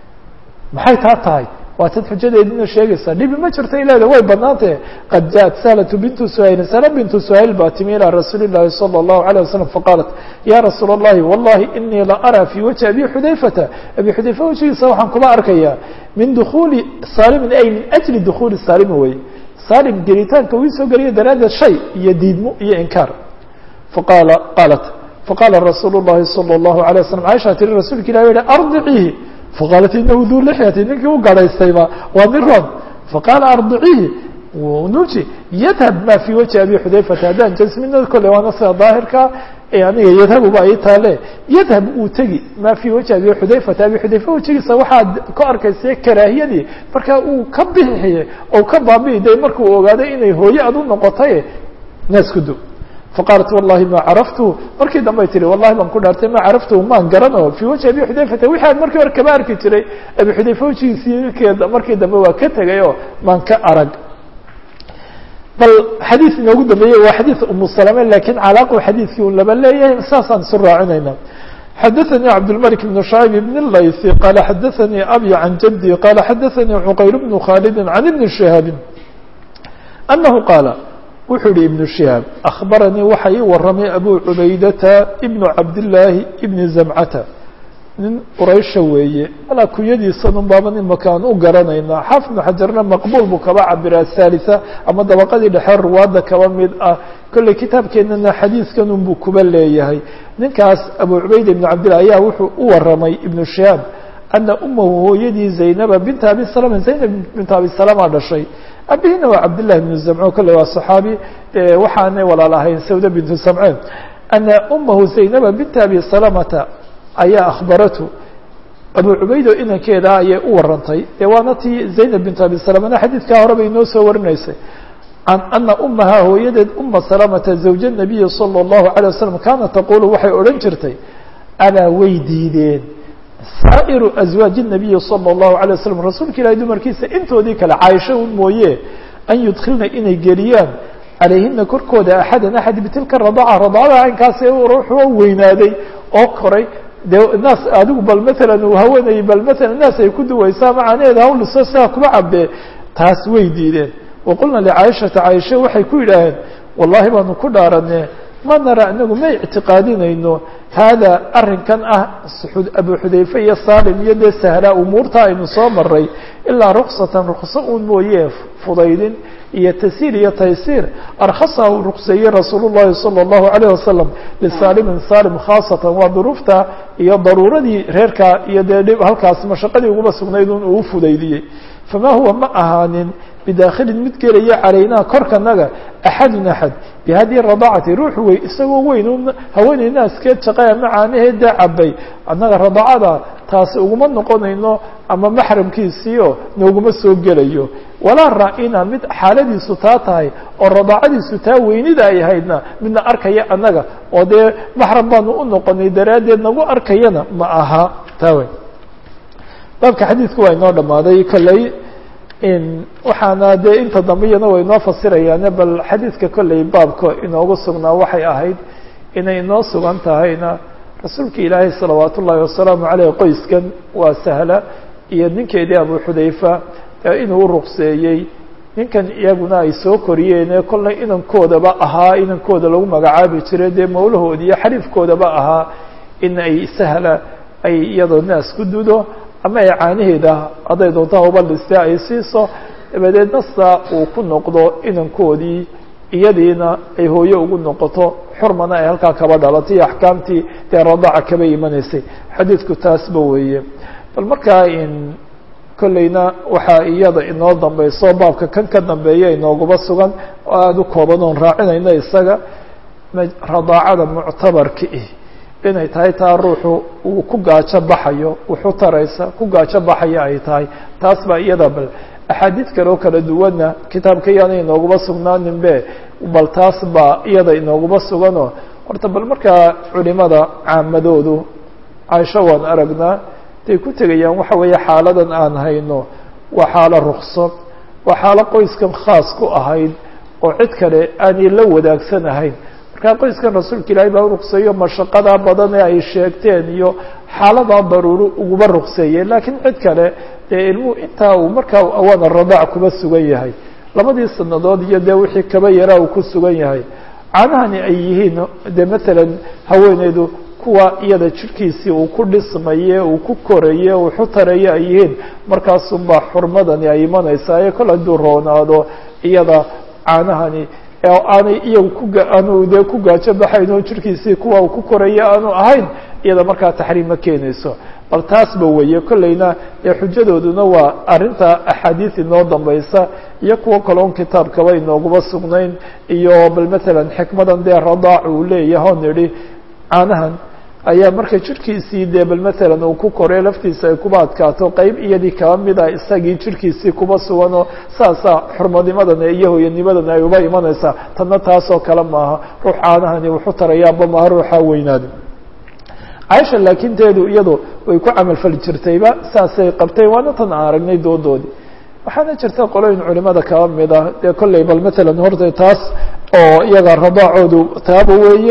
maxay taa tahay waa tad xujadeedina sheegaysaa dhibi ma jirta ileeda way banaantahe qad jaءat sahlatu bintu suhayl sala bintu suhayl baa timi ilى rasuuli الlahi salى الlahu عalيه wasalam faqaalat ya rasuula الlahi wallahi inii la araa fii wajhi abi xudayfata abi xudayfa wajigiisa waxaan kuma arkaya min dukuli saalimin ay min ajli dukuli saalimi wey saalim gelitaanka uu soo geliya daraaddeed shay iyo diidmo iyo inkaar faqaala qaalat faqaala rasuul الlahi salى الlahu عalيه waslm caaisha tiri rasuulka ilah yihi ardiciihi faqaalat inahu duu lixyati ninkii u garhaystayba waa nin ron faqaala ardiciihi nuji yadhab ma fii wajhi abi xudayfata haddaan jasmina kolle waana sida daahirka aniga yadhabuba ay taale yadhab uu tegi ma fii wajhi abi xudayfata abi xudayfa wajigiisa waxaad ka arkaysa karaahiyadii markaa uu ka bixiye oo ka baabi'i day markuu ogaaday inay hooye ad u noqotay naas ku do faqaalat wallahi ma caraftu markii dambay tihi wallahi baan ku dhaartay ma caraftu maan garano fii wajhi abi xudayfata wixi aan markii hore kama arki jiray abi xudayfa wajigiisii markii dambe waa ka tegay oo maan ka arag bal xadiid inoogu dambeeyey waa xadiid umu salame lakin calaaqu xadiidkii un laba leeyahay saasaan isu raacinayna xadaثnي cabdالmلك بن شhعيب بن الlayثي qال xadaثnي abي عan jدي qال xadaثnي cqayr بن khالد عن بن شhهاaب أنه qاaل wuxuu yihi iبن شhهاaب أخbaranii waxa ii waramay abu cubaydata بن cabdاللaahi بن زمcta nin quraysha weeye malaa kunyadiisanun baaban imakaan u garanaynaa xaafid بن xajarna maqbul buu kaba cabira ثالثة ama dabaqadii dhexe ruwaadda kaba mid ah kolley kitaabkeenana xadiidkan un buu kuba leeyahay ninkaas abu cubayda ibn cabdillah ayaa wuxuu u waramay ibnu shihaab ana umahu hooyadii zaynaba binta abi salama zaynab binta abi salama dhashay abihiina waa cabdillahi bnu zamco kolley waa saxaabi waxaanay walaal ahayn sawda bintu samceen ana umahu zaynaba binta abi salamata ayaa akhbaratu abu cubaydo inankeeda ayay u warantay dee waana tii zaynab bintu abi salamana xadiidkaa hore bay inoo soo warinaysay can ana umaha hooyadeed uma salamata zawja nabiyi salى اllahu alيه wasalam kaana taqulu waxay odhan jirtay alaa way diideen saa'iru aswaaji الnabiyi salى اllahu alيه wasalam rasuulka ilahi dumarkiisa intoodii kale caaisho un mooye an yudkilna inay geliyaan calayhina korkooda axadan axad bitilka radaca radacada caynkaas ruuxua weynaaday oo koray dee naas adigu bal maalan uu haweenayay bal maalan naas ay ku duwaysaa macaneeda hawliso sidaa kuma cabee taas way diideen waqulna licaaishata caaisha waxay ku yidhaaheen wallahi baanu ku dhaaranee ma nara inagu ma ictiqaadinayno haada arrinkan ah abu xudayfe iyo salim iyo dee sahlaa umuurta aynu soo maray ilaa ruksatan rukso un mooye fudaydin iyo tasiir iyo taysiir arkhasahu rukseeyey rasuul llahi salى اllahu alayh wasalam lisalimin salim khaasatan waa duruufta iyo daruuradii reerka iyo dee dhib halkaas mashaqadii uguma sugnayd un uu fudaydiyey fama huwa ma ahaanin bidaakhilin mid gelaya calaynaa korkanaga axadun axad bihadii radacati ruux wey isagoo weyn haweeney naaskeed shaqaya macaanaheeda cabay annaga radacada taasi uguma noqonayno ama maxramkiisiio nooguma soo gelayo walaa raa-ina mid xaaladiisu taa tahay oo radacadiisu taa weynida ay ahaydna midna arkaya annaga oo dee maxram baanu u noqonay daraaddeed nagu arkayana ma aha taa wey baabka xadiidku waa inoo dhamaaday kolley waxaana dee inta dambe iyana way inoo fasirayaane bal xadiidka kolley baabka inoogu sugnaa waxay ahayd inay inoo sugan tahayna rasuulka ilaahay salawaat ullaahi wasalaamu caleyh qoyskan waa sahla iyo ninkeedii abu xudayfa inuu u ruqseeyey ninkan iyaguna ay soo koriyeene kolley inankoodaba ahaa inankooda lagu magacaabi jiray dee mawlahoodi iyo xariifkoodaba ahaa in ay sahla ay iyadoo naas ku dudo ama ay caanaheeda hadday doonto hauba dhiste ay siiso dabadeedna saa uu ku noqdo inankoodii iyadiina ay hooye ugu noqoto xurmana ay halkaa kaba dhalatay iyo axkaamtii dee radaca kaba imanaysay xadiidku taasba weeye bal markaa in kolleyna waxaa iyada inoo dambeyso baabka kan ka dambeeya inoogaba sugan oo aada u kooban oon raacinayno isaga radaacada muctabarka ih inay tahay taa ruuxu uu ku gaajo baxayo wuxu taraysa ku gaajo baxaya ay tahay taas baa iyada bal axaadiid kale oo kala duwanna kitaabka iyaana inooguma sugnaanin be bal taas baa iyada inooguma suganoo horta bal markaa culimada caamadoodu caaisho waan aragnaa day ku tegayaan waxa weeye xaaladan aan hayno waa xaalo rukso waa xaalo qoyskan khaas ku ahayd oo cid kale aanay la wadaagsan markaa qoyskan rasuulka ilaahay baa u rukseeyo mashaqadaa badan ee ay sheegteen iyo xaaladaa daruuro uguma rukseeyey laakiin cid kale dee ilmuhu intaa uu markaa awaana radaac kuba sugan yahay labadii sanadood iyo dee wixii kaba yaraa uu ku sugan yahay caanahani ay yihiin dee matalan haweeneydu kuwa iyada jirhkiisii uu ku dhismaye uu ku koraye uu xutaraye ay yihiin markaasunbaa xurmadani ay imanaysaa ee kol hadduu roonaado iyada caanahani aanay iyagu ku aanu dee ku gaajo baxayn oo jirkiisii kuwa uu ku koraya aanu ahayn iyada markaa taxriim ma keenayso bal taasba weeye kolleyna dee xujadooduna waa arrinta axaadiis inoo dambaysa iyo kuwo kaloon kitaabkaba inooguma sugnayn iyo bal matalan xikmadan dee radaac uu leeyahay oo nidhi caanahan ayaa marka jirhkiisii dee bal matalan uu ku koray laftiisa ay kuba adkaato qeyb iyadii kaba mid ah isagii jirhkiisii kuba sugan oo saasaa xurmadimadana iyo hoyanimadana ay uba imanaysaa tanna taasoo kale maaha ruux caanahani wuxu tarayaaba maaha ruuxaa weynaada caaisha laakiin teedu iyadu way ku camalfali jirtayba saasay qabtay waana tan aan aragnay doodoodii waxaana jirta qolooyin culimada kaba mid ah dee kolley bal matalan horta taas oo iyaga radaacoodu taaba weeye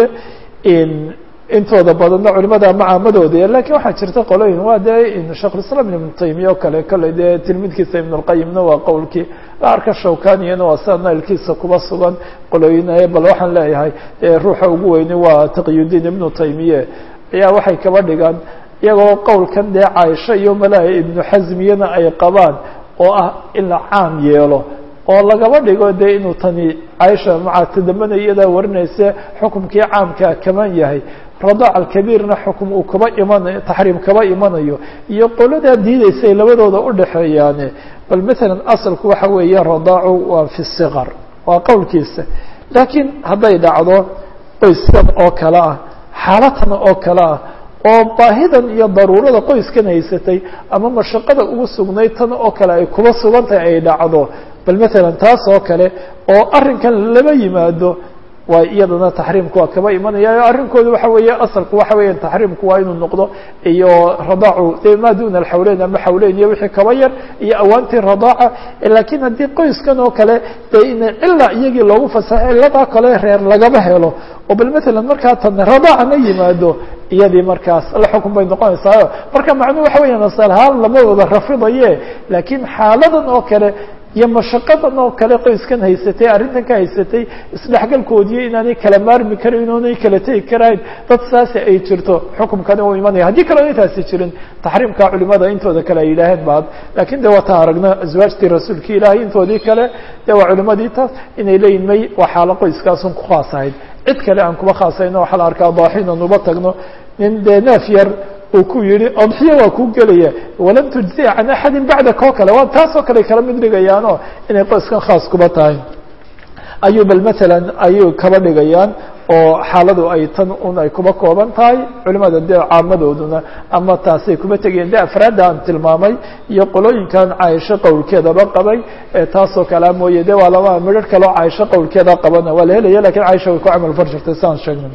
intooda badanna culimada macaamadooda lakin waxaa jirta qolooyin waa dee shekhulislaam ibnu taymiya oo kale kolley dee tilmidkiisa ibn اlqayimna waa qowlkii la arka shawkaniyana waa sida nailkiisa kuba sugan qolooyin bal waxaan leeyahay ruuxa ugu weyni waa taqiyudiin ibnu taymiye ayaa waxay kaba dhigaan iyagoo qowlkan dee caaisha iyo malaa ibnu xasmiyana ay qabaan oo ah in la caam yeelo oo lagaba dhigo dee inuu tani caaisha maca tadambana iyadaa warinaysa xukumkii caamkaa kaman yahay radaac alkabiirna xukum uu kaba imanayo taxriim kaba imanayo iyo qoladaa diidaysay labadooda udhexeeyaane bal matalan asalku waxa weeye radaacu waa fi siqar waa qowlkiisa laakiin hadday dhacdo qoyskan oo kale ah xaalatan oo kale ah oo baahidan iyo daruurada qoyskan haysatay ama mashaqada ugu sugnayd tan oo kale ay kuba sugan tahay ay dhacdo bal matalan taas oo kale oo arrinkan lama yimaado waa iyadana taxriimku waa kaba imanaya arrinkooda waxa weeye asalku waxa weya taxriimku waa inuu noqdo iyo radaacu de ma duna alxawleyn ama xawleyn iyo wixii kaba yar iyo awaantii radaaca lakiin haddii qoyskan oo kale de ina cila iyagii loogu fasaxay ciladaa kale reer lagaba helo oo bal matalan markaa tan radaacana yimaado iyadii markaas la xukun bay noqonaysaayo marka macnuhu waxa weya asalahaan lama wada rafidaye laakiin xaaladan oo kale iyo mashaqadan oo kale qoyskan haysatay arrintan ka haysatay isdhexgalkoodiiyo inaanay kala maarmi karin inaanay kala tegi karayn dad saasi ay jirto xukumkani uu imanaya haddii kalena intaasi jirin taxriimka culimada intooda kale ay yidhaaheen baad lakin de waata aragna aswaajtii rasuulka ilaahay intoodii kale de waa culimadii taas inay leeyihin may waa xaalo qoyskaasun ku khaas ahayd cid kale aan kuba khaasayno waxaa la arkaa daaxinan uba tagno nin dee neef yar uu ku yihi odxiya waa ku gelaya walam tujziya can axadin bacdaka oo kale waa taasoo kale kala mid dhigayaanoo inay qoyskan khaas kuba tahay ayuu bal matalan ayuu kaba dhigayaan oo xaaladu ay tan un ay kuba kooban tahay culimada dee caamadooduna ama taasay kuba tegayeen de afraadda aan tilmaamay iyo qolooyinkan caaisho qowlkeedaba qabay taasoo kalea mooye de waa laba midhar kaleo caaisho qowlkeeda qabana waa la helaya lakin caaisha way ku camal far jirtay saan sheegnay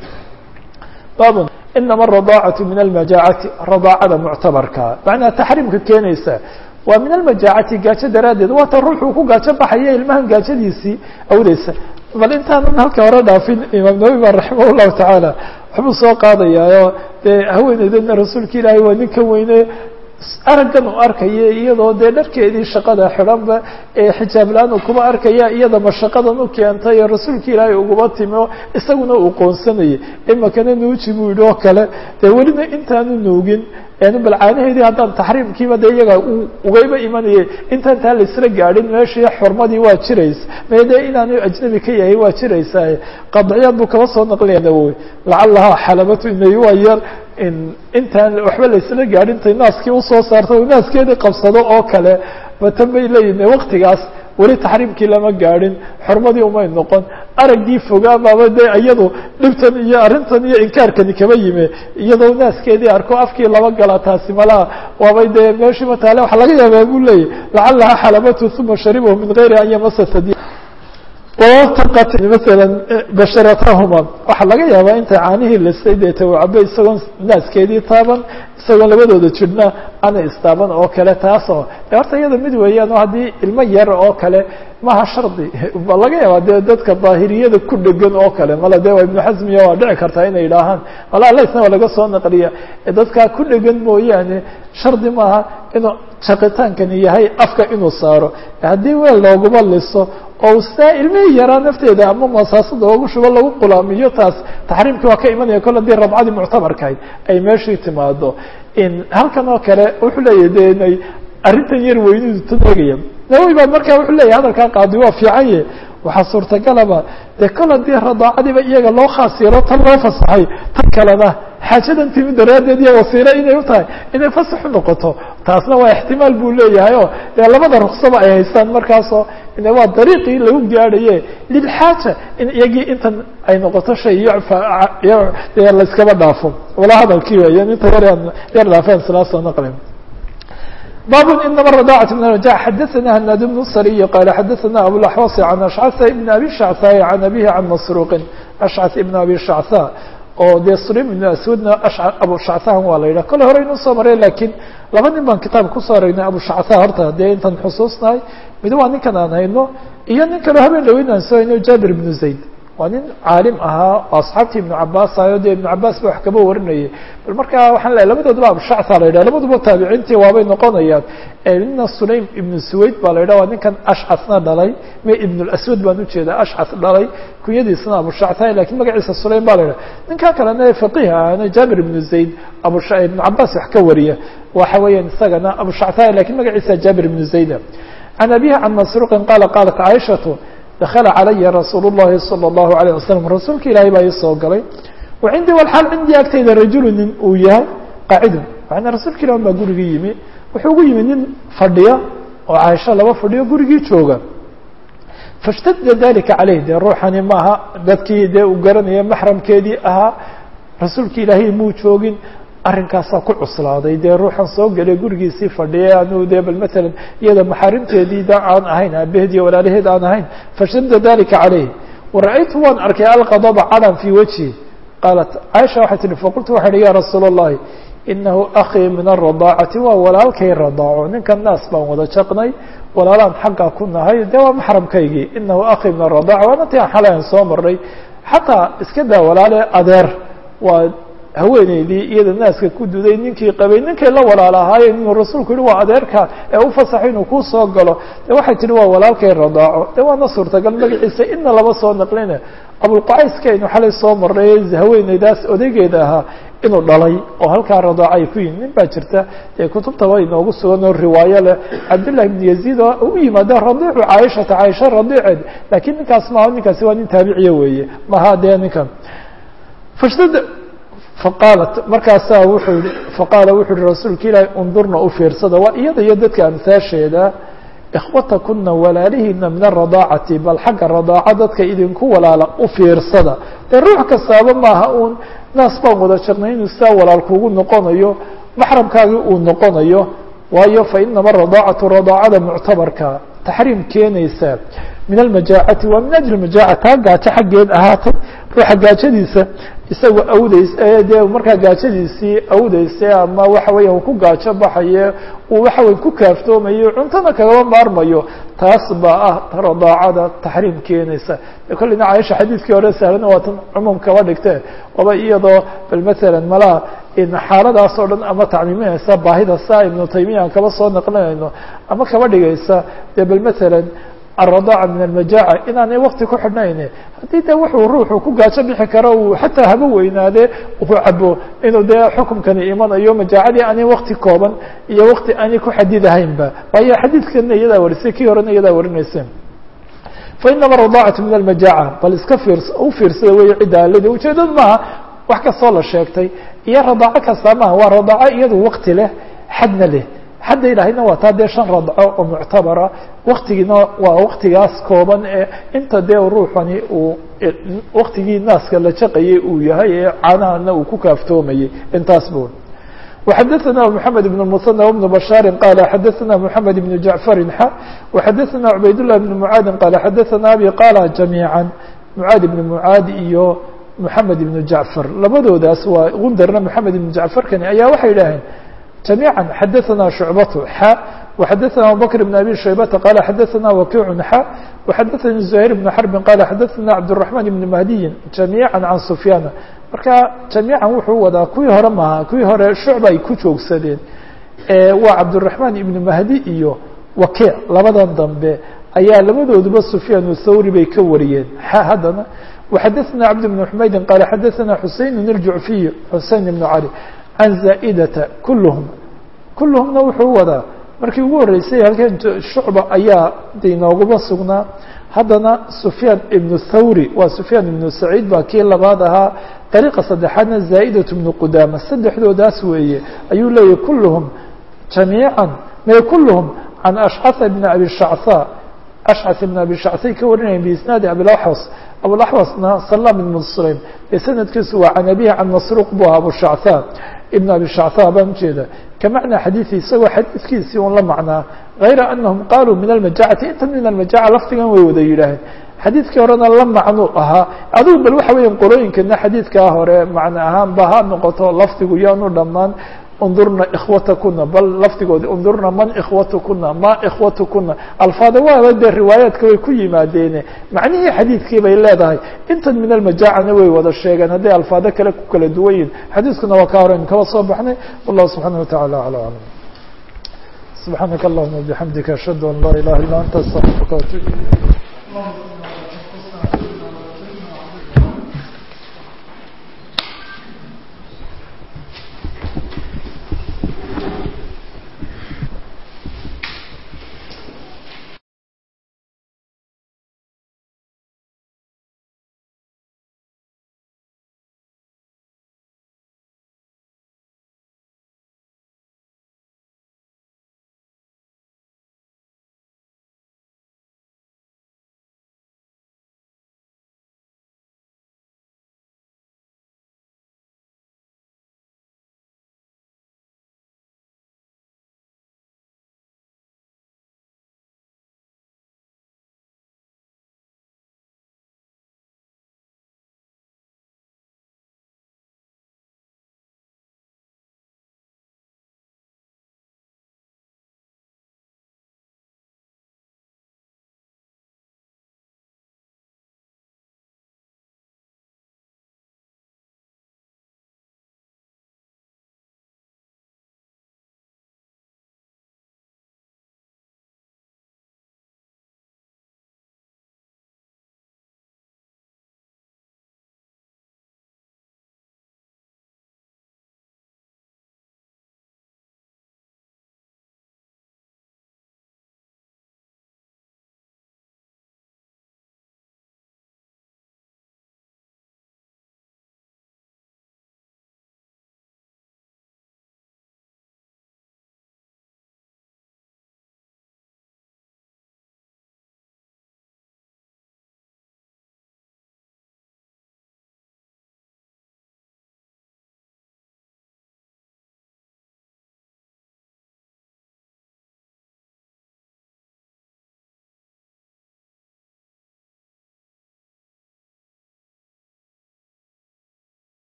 babun inama aradaacaةu min almajaacati radaacada muctabarka macnaha taxriimka keenaysa waa min almajaacati gaajo daraaddeed waata ruuxuu ku gaajo baxaya ilmahan gaajadiisii awdeysa bal intaanan halka hore dhaafin imaam nawowi ba raximah llahu tacaala waxbuu soo qaadayaayo dee haweeneydana rasuulka ilaahay waa ninkan weyne araggan u arkaya iyadoo dee dharkeedii shaqada xidhanba ee xijaab la-aan uu kuba arkaya iyada mashaqadan u keentay ee rasuulka ilaahay uguba timi oo isaguna uu qoonsanayay imakana nuuji buu yidhi oo kale dee welina intaanu nuugin bal caanaheedii haddaan taxriimkiiba de iyaga ugayba imanayay intaan taa laisla gaadhin meeshii xurmadii waa jiraysa mee de inaanu ajnabi ka yahay waa jiraysaa qadciyaad buu kaba soo naqlinaya nawowi lacalahaa xalabatu inay waa yar intaan waxba laisla gaadhin tay naaskii usoo saarta u naaskeedii qabsado oo kale batan bay leeyihin waktigaas weli taxriimkii lama gaadhin xurmadii umay noqon araggii fogaa baaba de iyadu dhibtan iyo arrintan iyo inkaarkani kaba yime iyadoo naaskeedii arko afkii laba gala taasi malaha waabay dee meeshii mataale waxaa laga yaabaa buu leeyahy lacalaha xalabatu uma sharibahu min gayri an yamasa sadi wataqat maala basharatahuma waxaa laga yaabaa intay caanihii lisay deeta u cabe isagoon naaskeedii taaban isagoon labadooda jirhna ana istaaban oo kale taasoo de horta iyada mid weeyaan oo haddii ilmo yar oo kale maha shardi ba laga yaabaa dee dadka daahiriyada ku dhegan oo kale mala de waa ibnu xasmiya waa dhici kartaa inay idhaahaan mala alaisna waa laga soo naqliya dadkaa ku dhegan mooyaane shardi maaha inuu shaqitaankani yahay afka inuu saaro haddii weel looguma liso oo saa ilmihii yaraa nafteeda ama masaasada oogu shubo lagu qulaamiyo taas taxriimkii waa ka imanaya kol hadii rabcadii muctabarkahayd ay meeshii timaado halkan oo kale wuxuu leeyahy de inay arrintan yar weynidu taneegaya nawowi baa markaa wuxuu leeyahy hadalkaa qaadi waa fiican ye waxaa suurtagalaba dee kol haddii radaacadiiba iyaga loo khaas yeelo tan loo fasaxay tan kalena xaajadan timi daraaddeed iyo wasiilo inay u tahay inay fasax u noqoto taasna waa ixtimaal buu leeyahay o dee labada ruksaba ay haystaan markaasoo waa dariiqii lagu gaadhaye lilxaaja in iyagii intan ay noqoto shay yucfa dee layskaba dhaafo wala hadalkii weyan inta yar yar dhaafeen silaasoo naqlin bab inama radاcة min الرجاع xadaثna hnaad بن sriy qal xadaثna abوaxwas عan ashcث بn abi shacثاء عan abihi can masruuqi ashcث ibn abi shacثاء oo dee sulaym ibn aswadna abu shacثahan waa la yidhah kole hore inuu soo maray lakiin laba nin baan kitaab kusoo aragnay abu shacثa horta dee intan xusuusnahay mid waa ninkan aan hayno iyo nin kaleo habeen dhaweyn aan soo hayno jabir ibn zayd waa nin caalim ahaa oo asxaabtii ibnu cabaas ahayo dee ibnu cabaas ba wax kaba warinayay bal markaa waxaan leeay labadoodaba abshacta la yidhah labaduba taabiciintii waabay noqonayaan nina sulaym ibnu suwayd baa la yidhah waa ninkan ashcasna dhalay me ibnulaswad baan ujeedaa ashcas dhalay kunyadiisna abushacta lakiin magaciisa sulaym ba la yidhah ninkan kalena faqiih ahana jaabir ibnu zayd abush ibnu cabaas wax ka wariya waxa weeyaan isagana abushacta lakiin magaciisa jaabir ibnu zayda can abihi can masruuqin qaala qaalat caaishatu dakla calaya rasuul الlahi salى الlahu عalيه wasalam rasuulka ilaahay baa ii soo galay wa cindii walxaal cindii agtayda rajulu nin uu yahay qaacidun maana rasuulka ilah baa gurigii yimi wuxuu ugu yimi nin fadhiya oo caaisho laba fadhiyo gurigii jooga faاshtadda dalika caleyh dee ruuxani maaha dadkii dee uu garanaya maxramkeedii ahaa rasuulka ilaahay muu joogin arrinkaasaa ku cuslaaday dee ruuxan soo gelay gurigiisii fadhiyay anuu dee bal matalan iyada maxaarimteedii da aan ahayn aabaheed iyo walaalaheed aan ahayn fashadda dalika calayh wara-aytu waan arkay alqadaba calan fii wajhi qaalat caaisha waxay tihi faqultu waxaa ihi ya rasuula اllahi inahu akii min aradaacati waa walaalkay radaaco ninkan naas baan wada jaqnay walaalaan xaggaa ku nahay dee waa maxramkaygii inahu akii min aradaaca waana ti aan xalayan soo maray xataa iska daa walaale adeer waa haweeneydii iyada naaska ku duday ninkii qabay ninkay la walaal ahaayeen inuu rasuulku yihi waa adeerka ee u fasaxo inuu kuu soo galo de waxay tihi waa walaalkay radaaco de waana suurtagal magaciisa ina laba soo naqline abulqacayska aynu xalay soo maray haweeneydaas odaygeeda ahaa inuu dhalay oo halkaa radaaco ay ku yihin nin baa jirta dee kutubtaba inoogu sugan oo riwaayo leh cabdillahi ibn yaziid oo u yimaada radiicu caaishata caaisha radiiceed lakiin ninkaas maaha ninkaasi waa nin taabiciya weeye maha dee ninkan fashtad faqaalat markaasaa wuxuu yihi faqaala wuxuu yihi rasuulka ilaahi undurna u fiirsada waa iyada iyo dadka amhaasheeda ikhwatakuna walaalihiina min aradaacati bal xagga radaaca dadka idinku walaala u fiirsada dee ruux kastaaba maaha uun naas baan wada jaqnay inuu sidaa walaal kugu noqonayo maxramkaagii uu noqonayo waayo fa inama aradaacatu radaacada muctabarka taxriim keenaysa min almajaacati waa min ajli majaaca taa gaajo xaggeed ahaatay ruuxa gaajadiisa isagoo awdays dee markaa gaajadiisii awdaysa ama waxa weya ku gaajo baxaye uu waxa wey ku kaaftoomayo cuntana kagaba maarmayo taas baa ah radaacada taxriim keenaysa kolleyna caaisha xadiidkii hore sahlana waa tan cumuum kaba dhigte waba iyadoo bal matalan malaa xaaladaas oo dhan ama tacmiiminaysa baahida saa ibnu taymiya aan kaba soo naqlinayno ama kaba dhigaysa dee bal matalan الرضاعة من المجاعة inaanay wakti ku xidhnayn haddii de wuxuu ruuxu ku gaajo bixi karo uu xataa haba weynaade uu cabo inuu dee xukumkani imanayo majaacadii aanay wakti kooban iyo wakti aanay ku xadidahaynba waayo xadiidkana iyadaa warisay kii horena iyadaa warinaysa fainama الرضاعة min المajاعة bal iska fiirs u fiirsada wey cidda aladi ujeedadu maaha wax kastoo la sheegtay iyo radaaco kasta maaha waa radaaco iyadu wakti leh xadna leh xadda ilahayna waa taa dee shan radco oo muctabara waktigiina waa waktigaas kooban ee inta dee ruuxani uu waktigii naaska la jaqayay uu yahay ee canahana uu ku kaaftoomayay intaas bu وxadثna محamed بن المثنى وبن بشhاaر qال xadثna محamed بن جaعفر x وxadثna عbayd لله بن معاad qال xadثna abي qاl جaميعا معاad بن معاad iyo محamed بن جaعفر labadoodaas waa gundarna محamed بن جaعفرkani ayaa waxay yidhaaheen جميعا xdثna شعبة ح وxdثna abوبكر بن أbي شhيبة qال xdثna وكيع ح وxdثnي زهير بن حرب qال xdثna عبدالرحمن بن مهدي جميعا عن سفyان marka جaميعا wuxuu wadaa kuwii hore maha kuwii hore شhuعب ay ku joogsadeen waa cabدالرحمن iبن مهدي iyo وكيع labadan dambe ayaa labadooduba سفyان الthawrي bay ka wariyeen ح haddana وxdثna عبد بن حمaيد qال xdثna حuسين الجعفي حuسين بن علي can zaa'idata kulluhum kulluhumna wuxuu wadaa markii ugu horreysay halkan shucba ayaa de inooguma sugnaa haddana sufyaan ibnu thawri waa sufyaan ibnu saciid baa kii labaad ahaa dariiqa saddexaadna zaa'idatu ibnu qudaama saddexdoodaas weeye ayuu leeyahy kulluhum jamiiعا may kulhm can ashcث bn abi shacثa ashcث bn abi shacثay ka warinayan biisnaadi abilaxwas abulaxwasna salam ibn sulaym ee sanadkiisu waa can abihi can masruuq bu aha abu shacثa ibn abi shacثa baan ujeeda kamacnaa xadiiثi isagoo xadiidkiisii un la macnaa غayra anahum qaluu min almajacati inta min almajaca lafdigan way wada yidhaaheen xadiidkii horena la macnuu ahaa adugu bal waxa weya qolooyinkana xadiidkaa hore macno ahaanba ha noqoto lafdigu yaanu dhammaan undurna ikhwatakuna bal lafdigoodi undurna man ikhwatukuna ma ikhwatukuna alfaada waaba dee riwaayaadka way ku yimaadeene macnihii xadiidkii bay leedahay intan min almajaacana way wada sheegeen hadday alfaado kale ku kala duwan yihin xadiiskuna waa ka horeyn kaba soo baxnay wallahu subxaana wataعala alى aclam subxaanaka allahuma bixamdika ashhadu an laa ilaha illa anta astaqfiruka watuub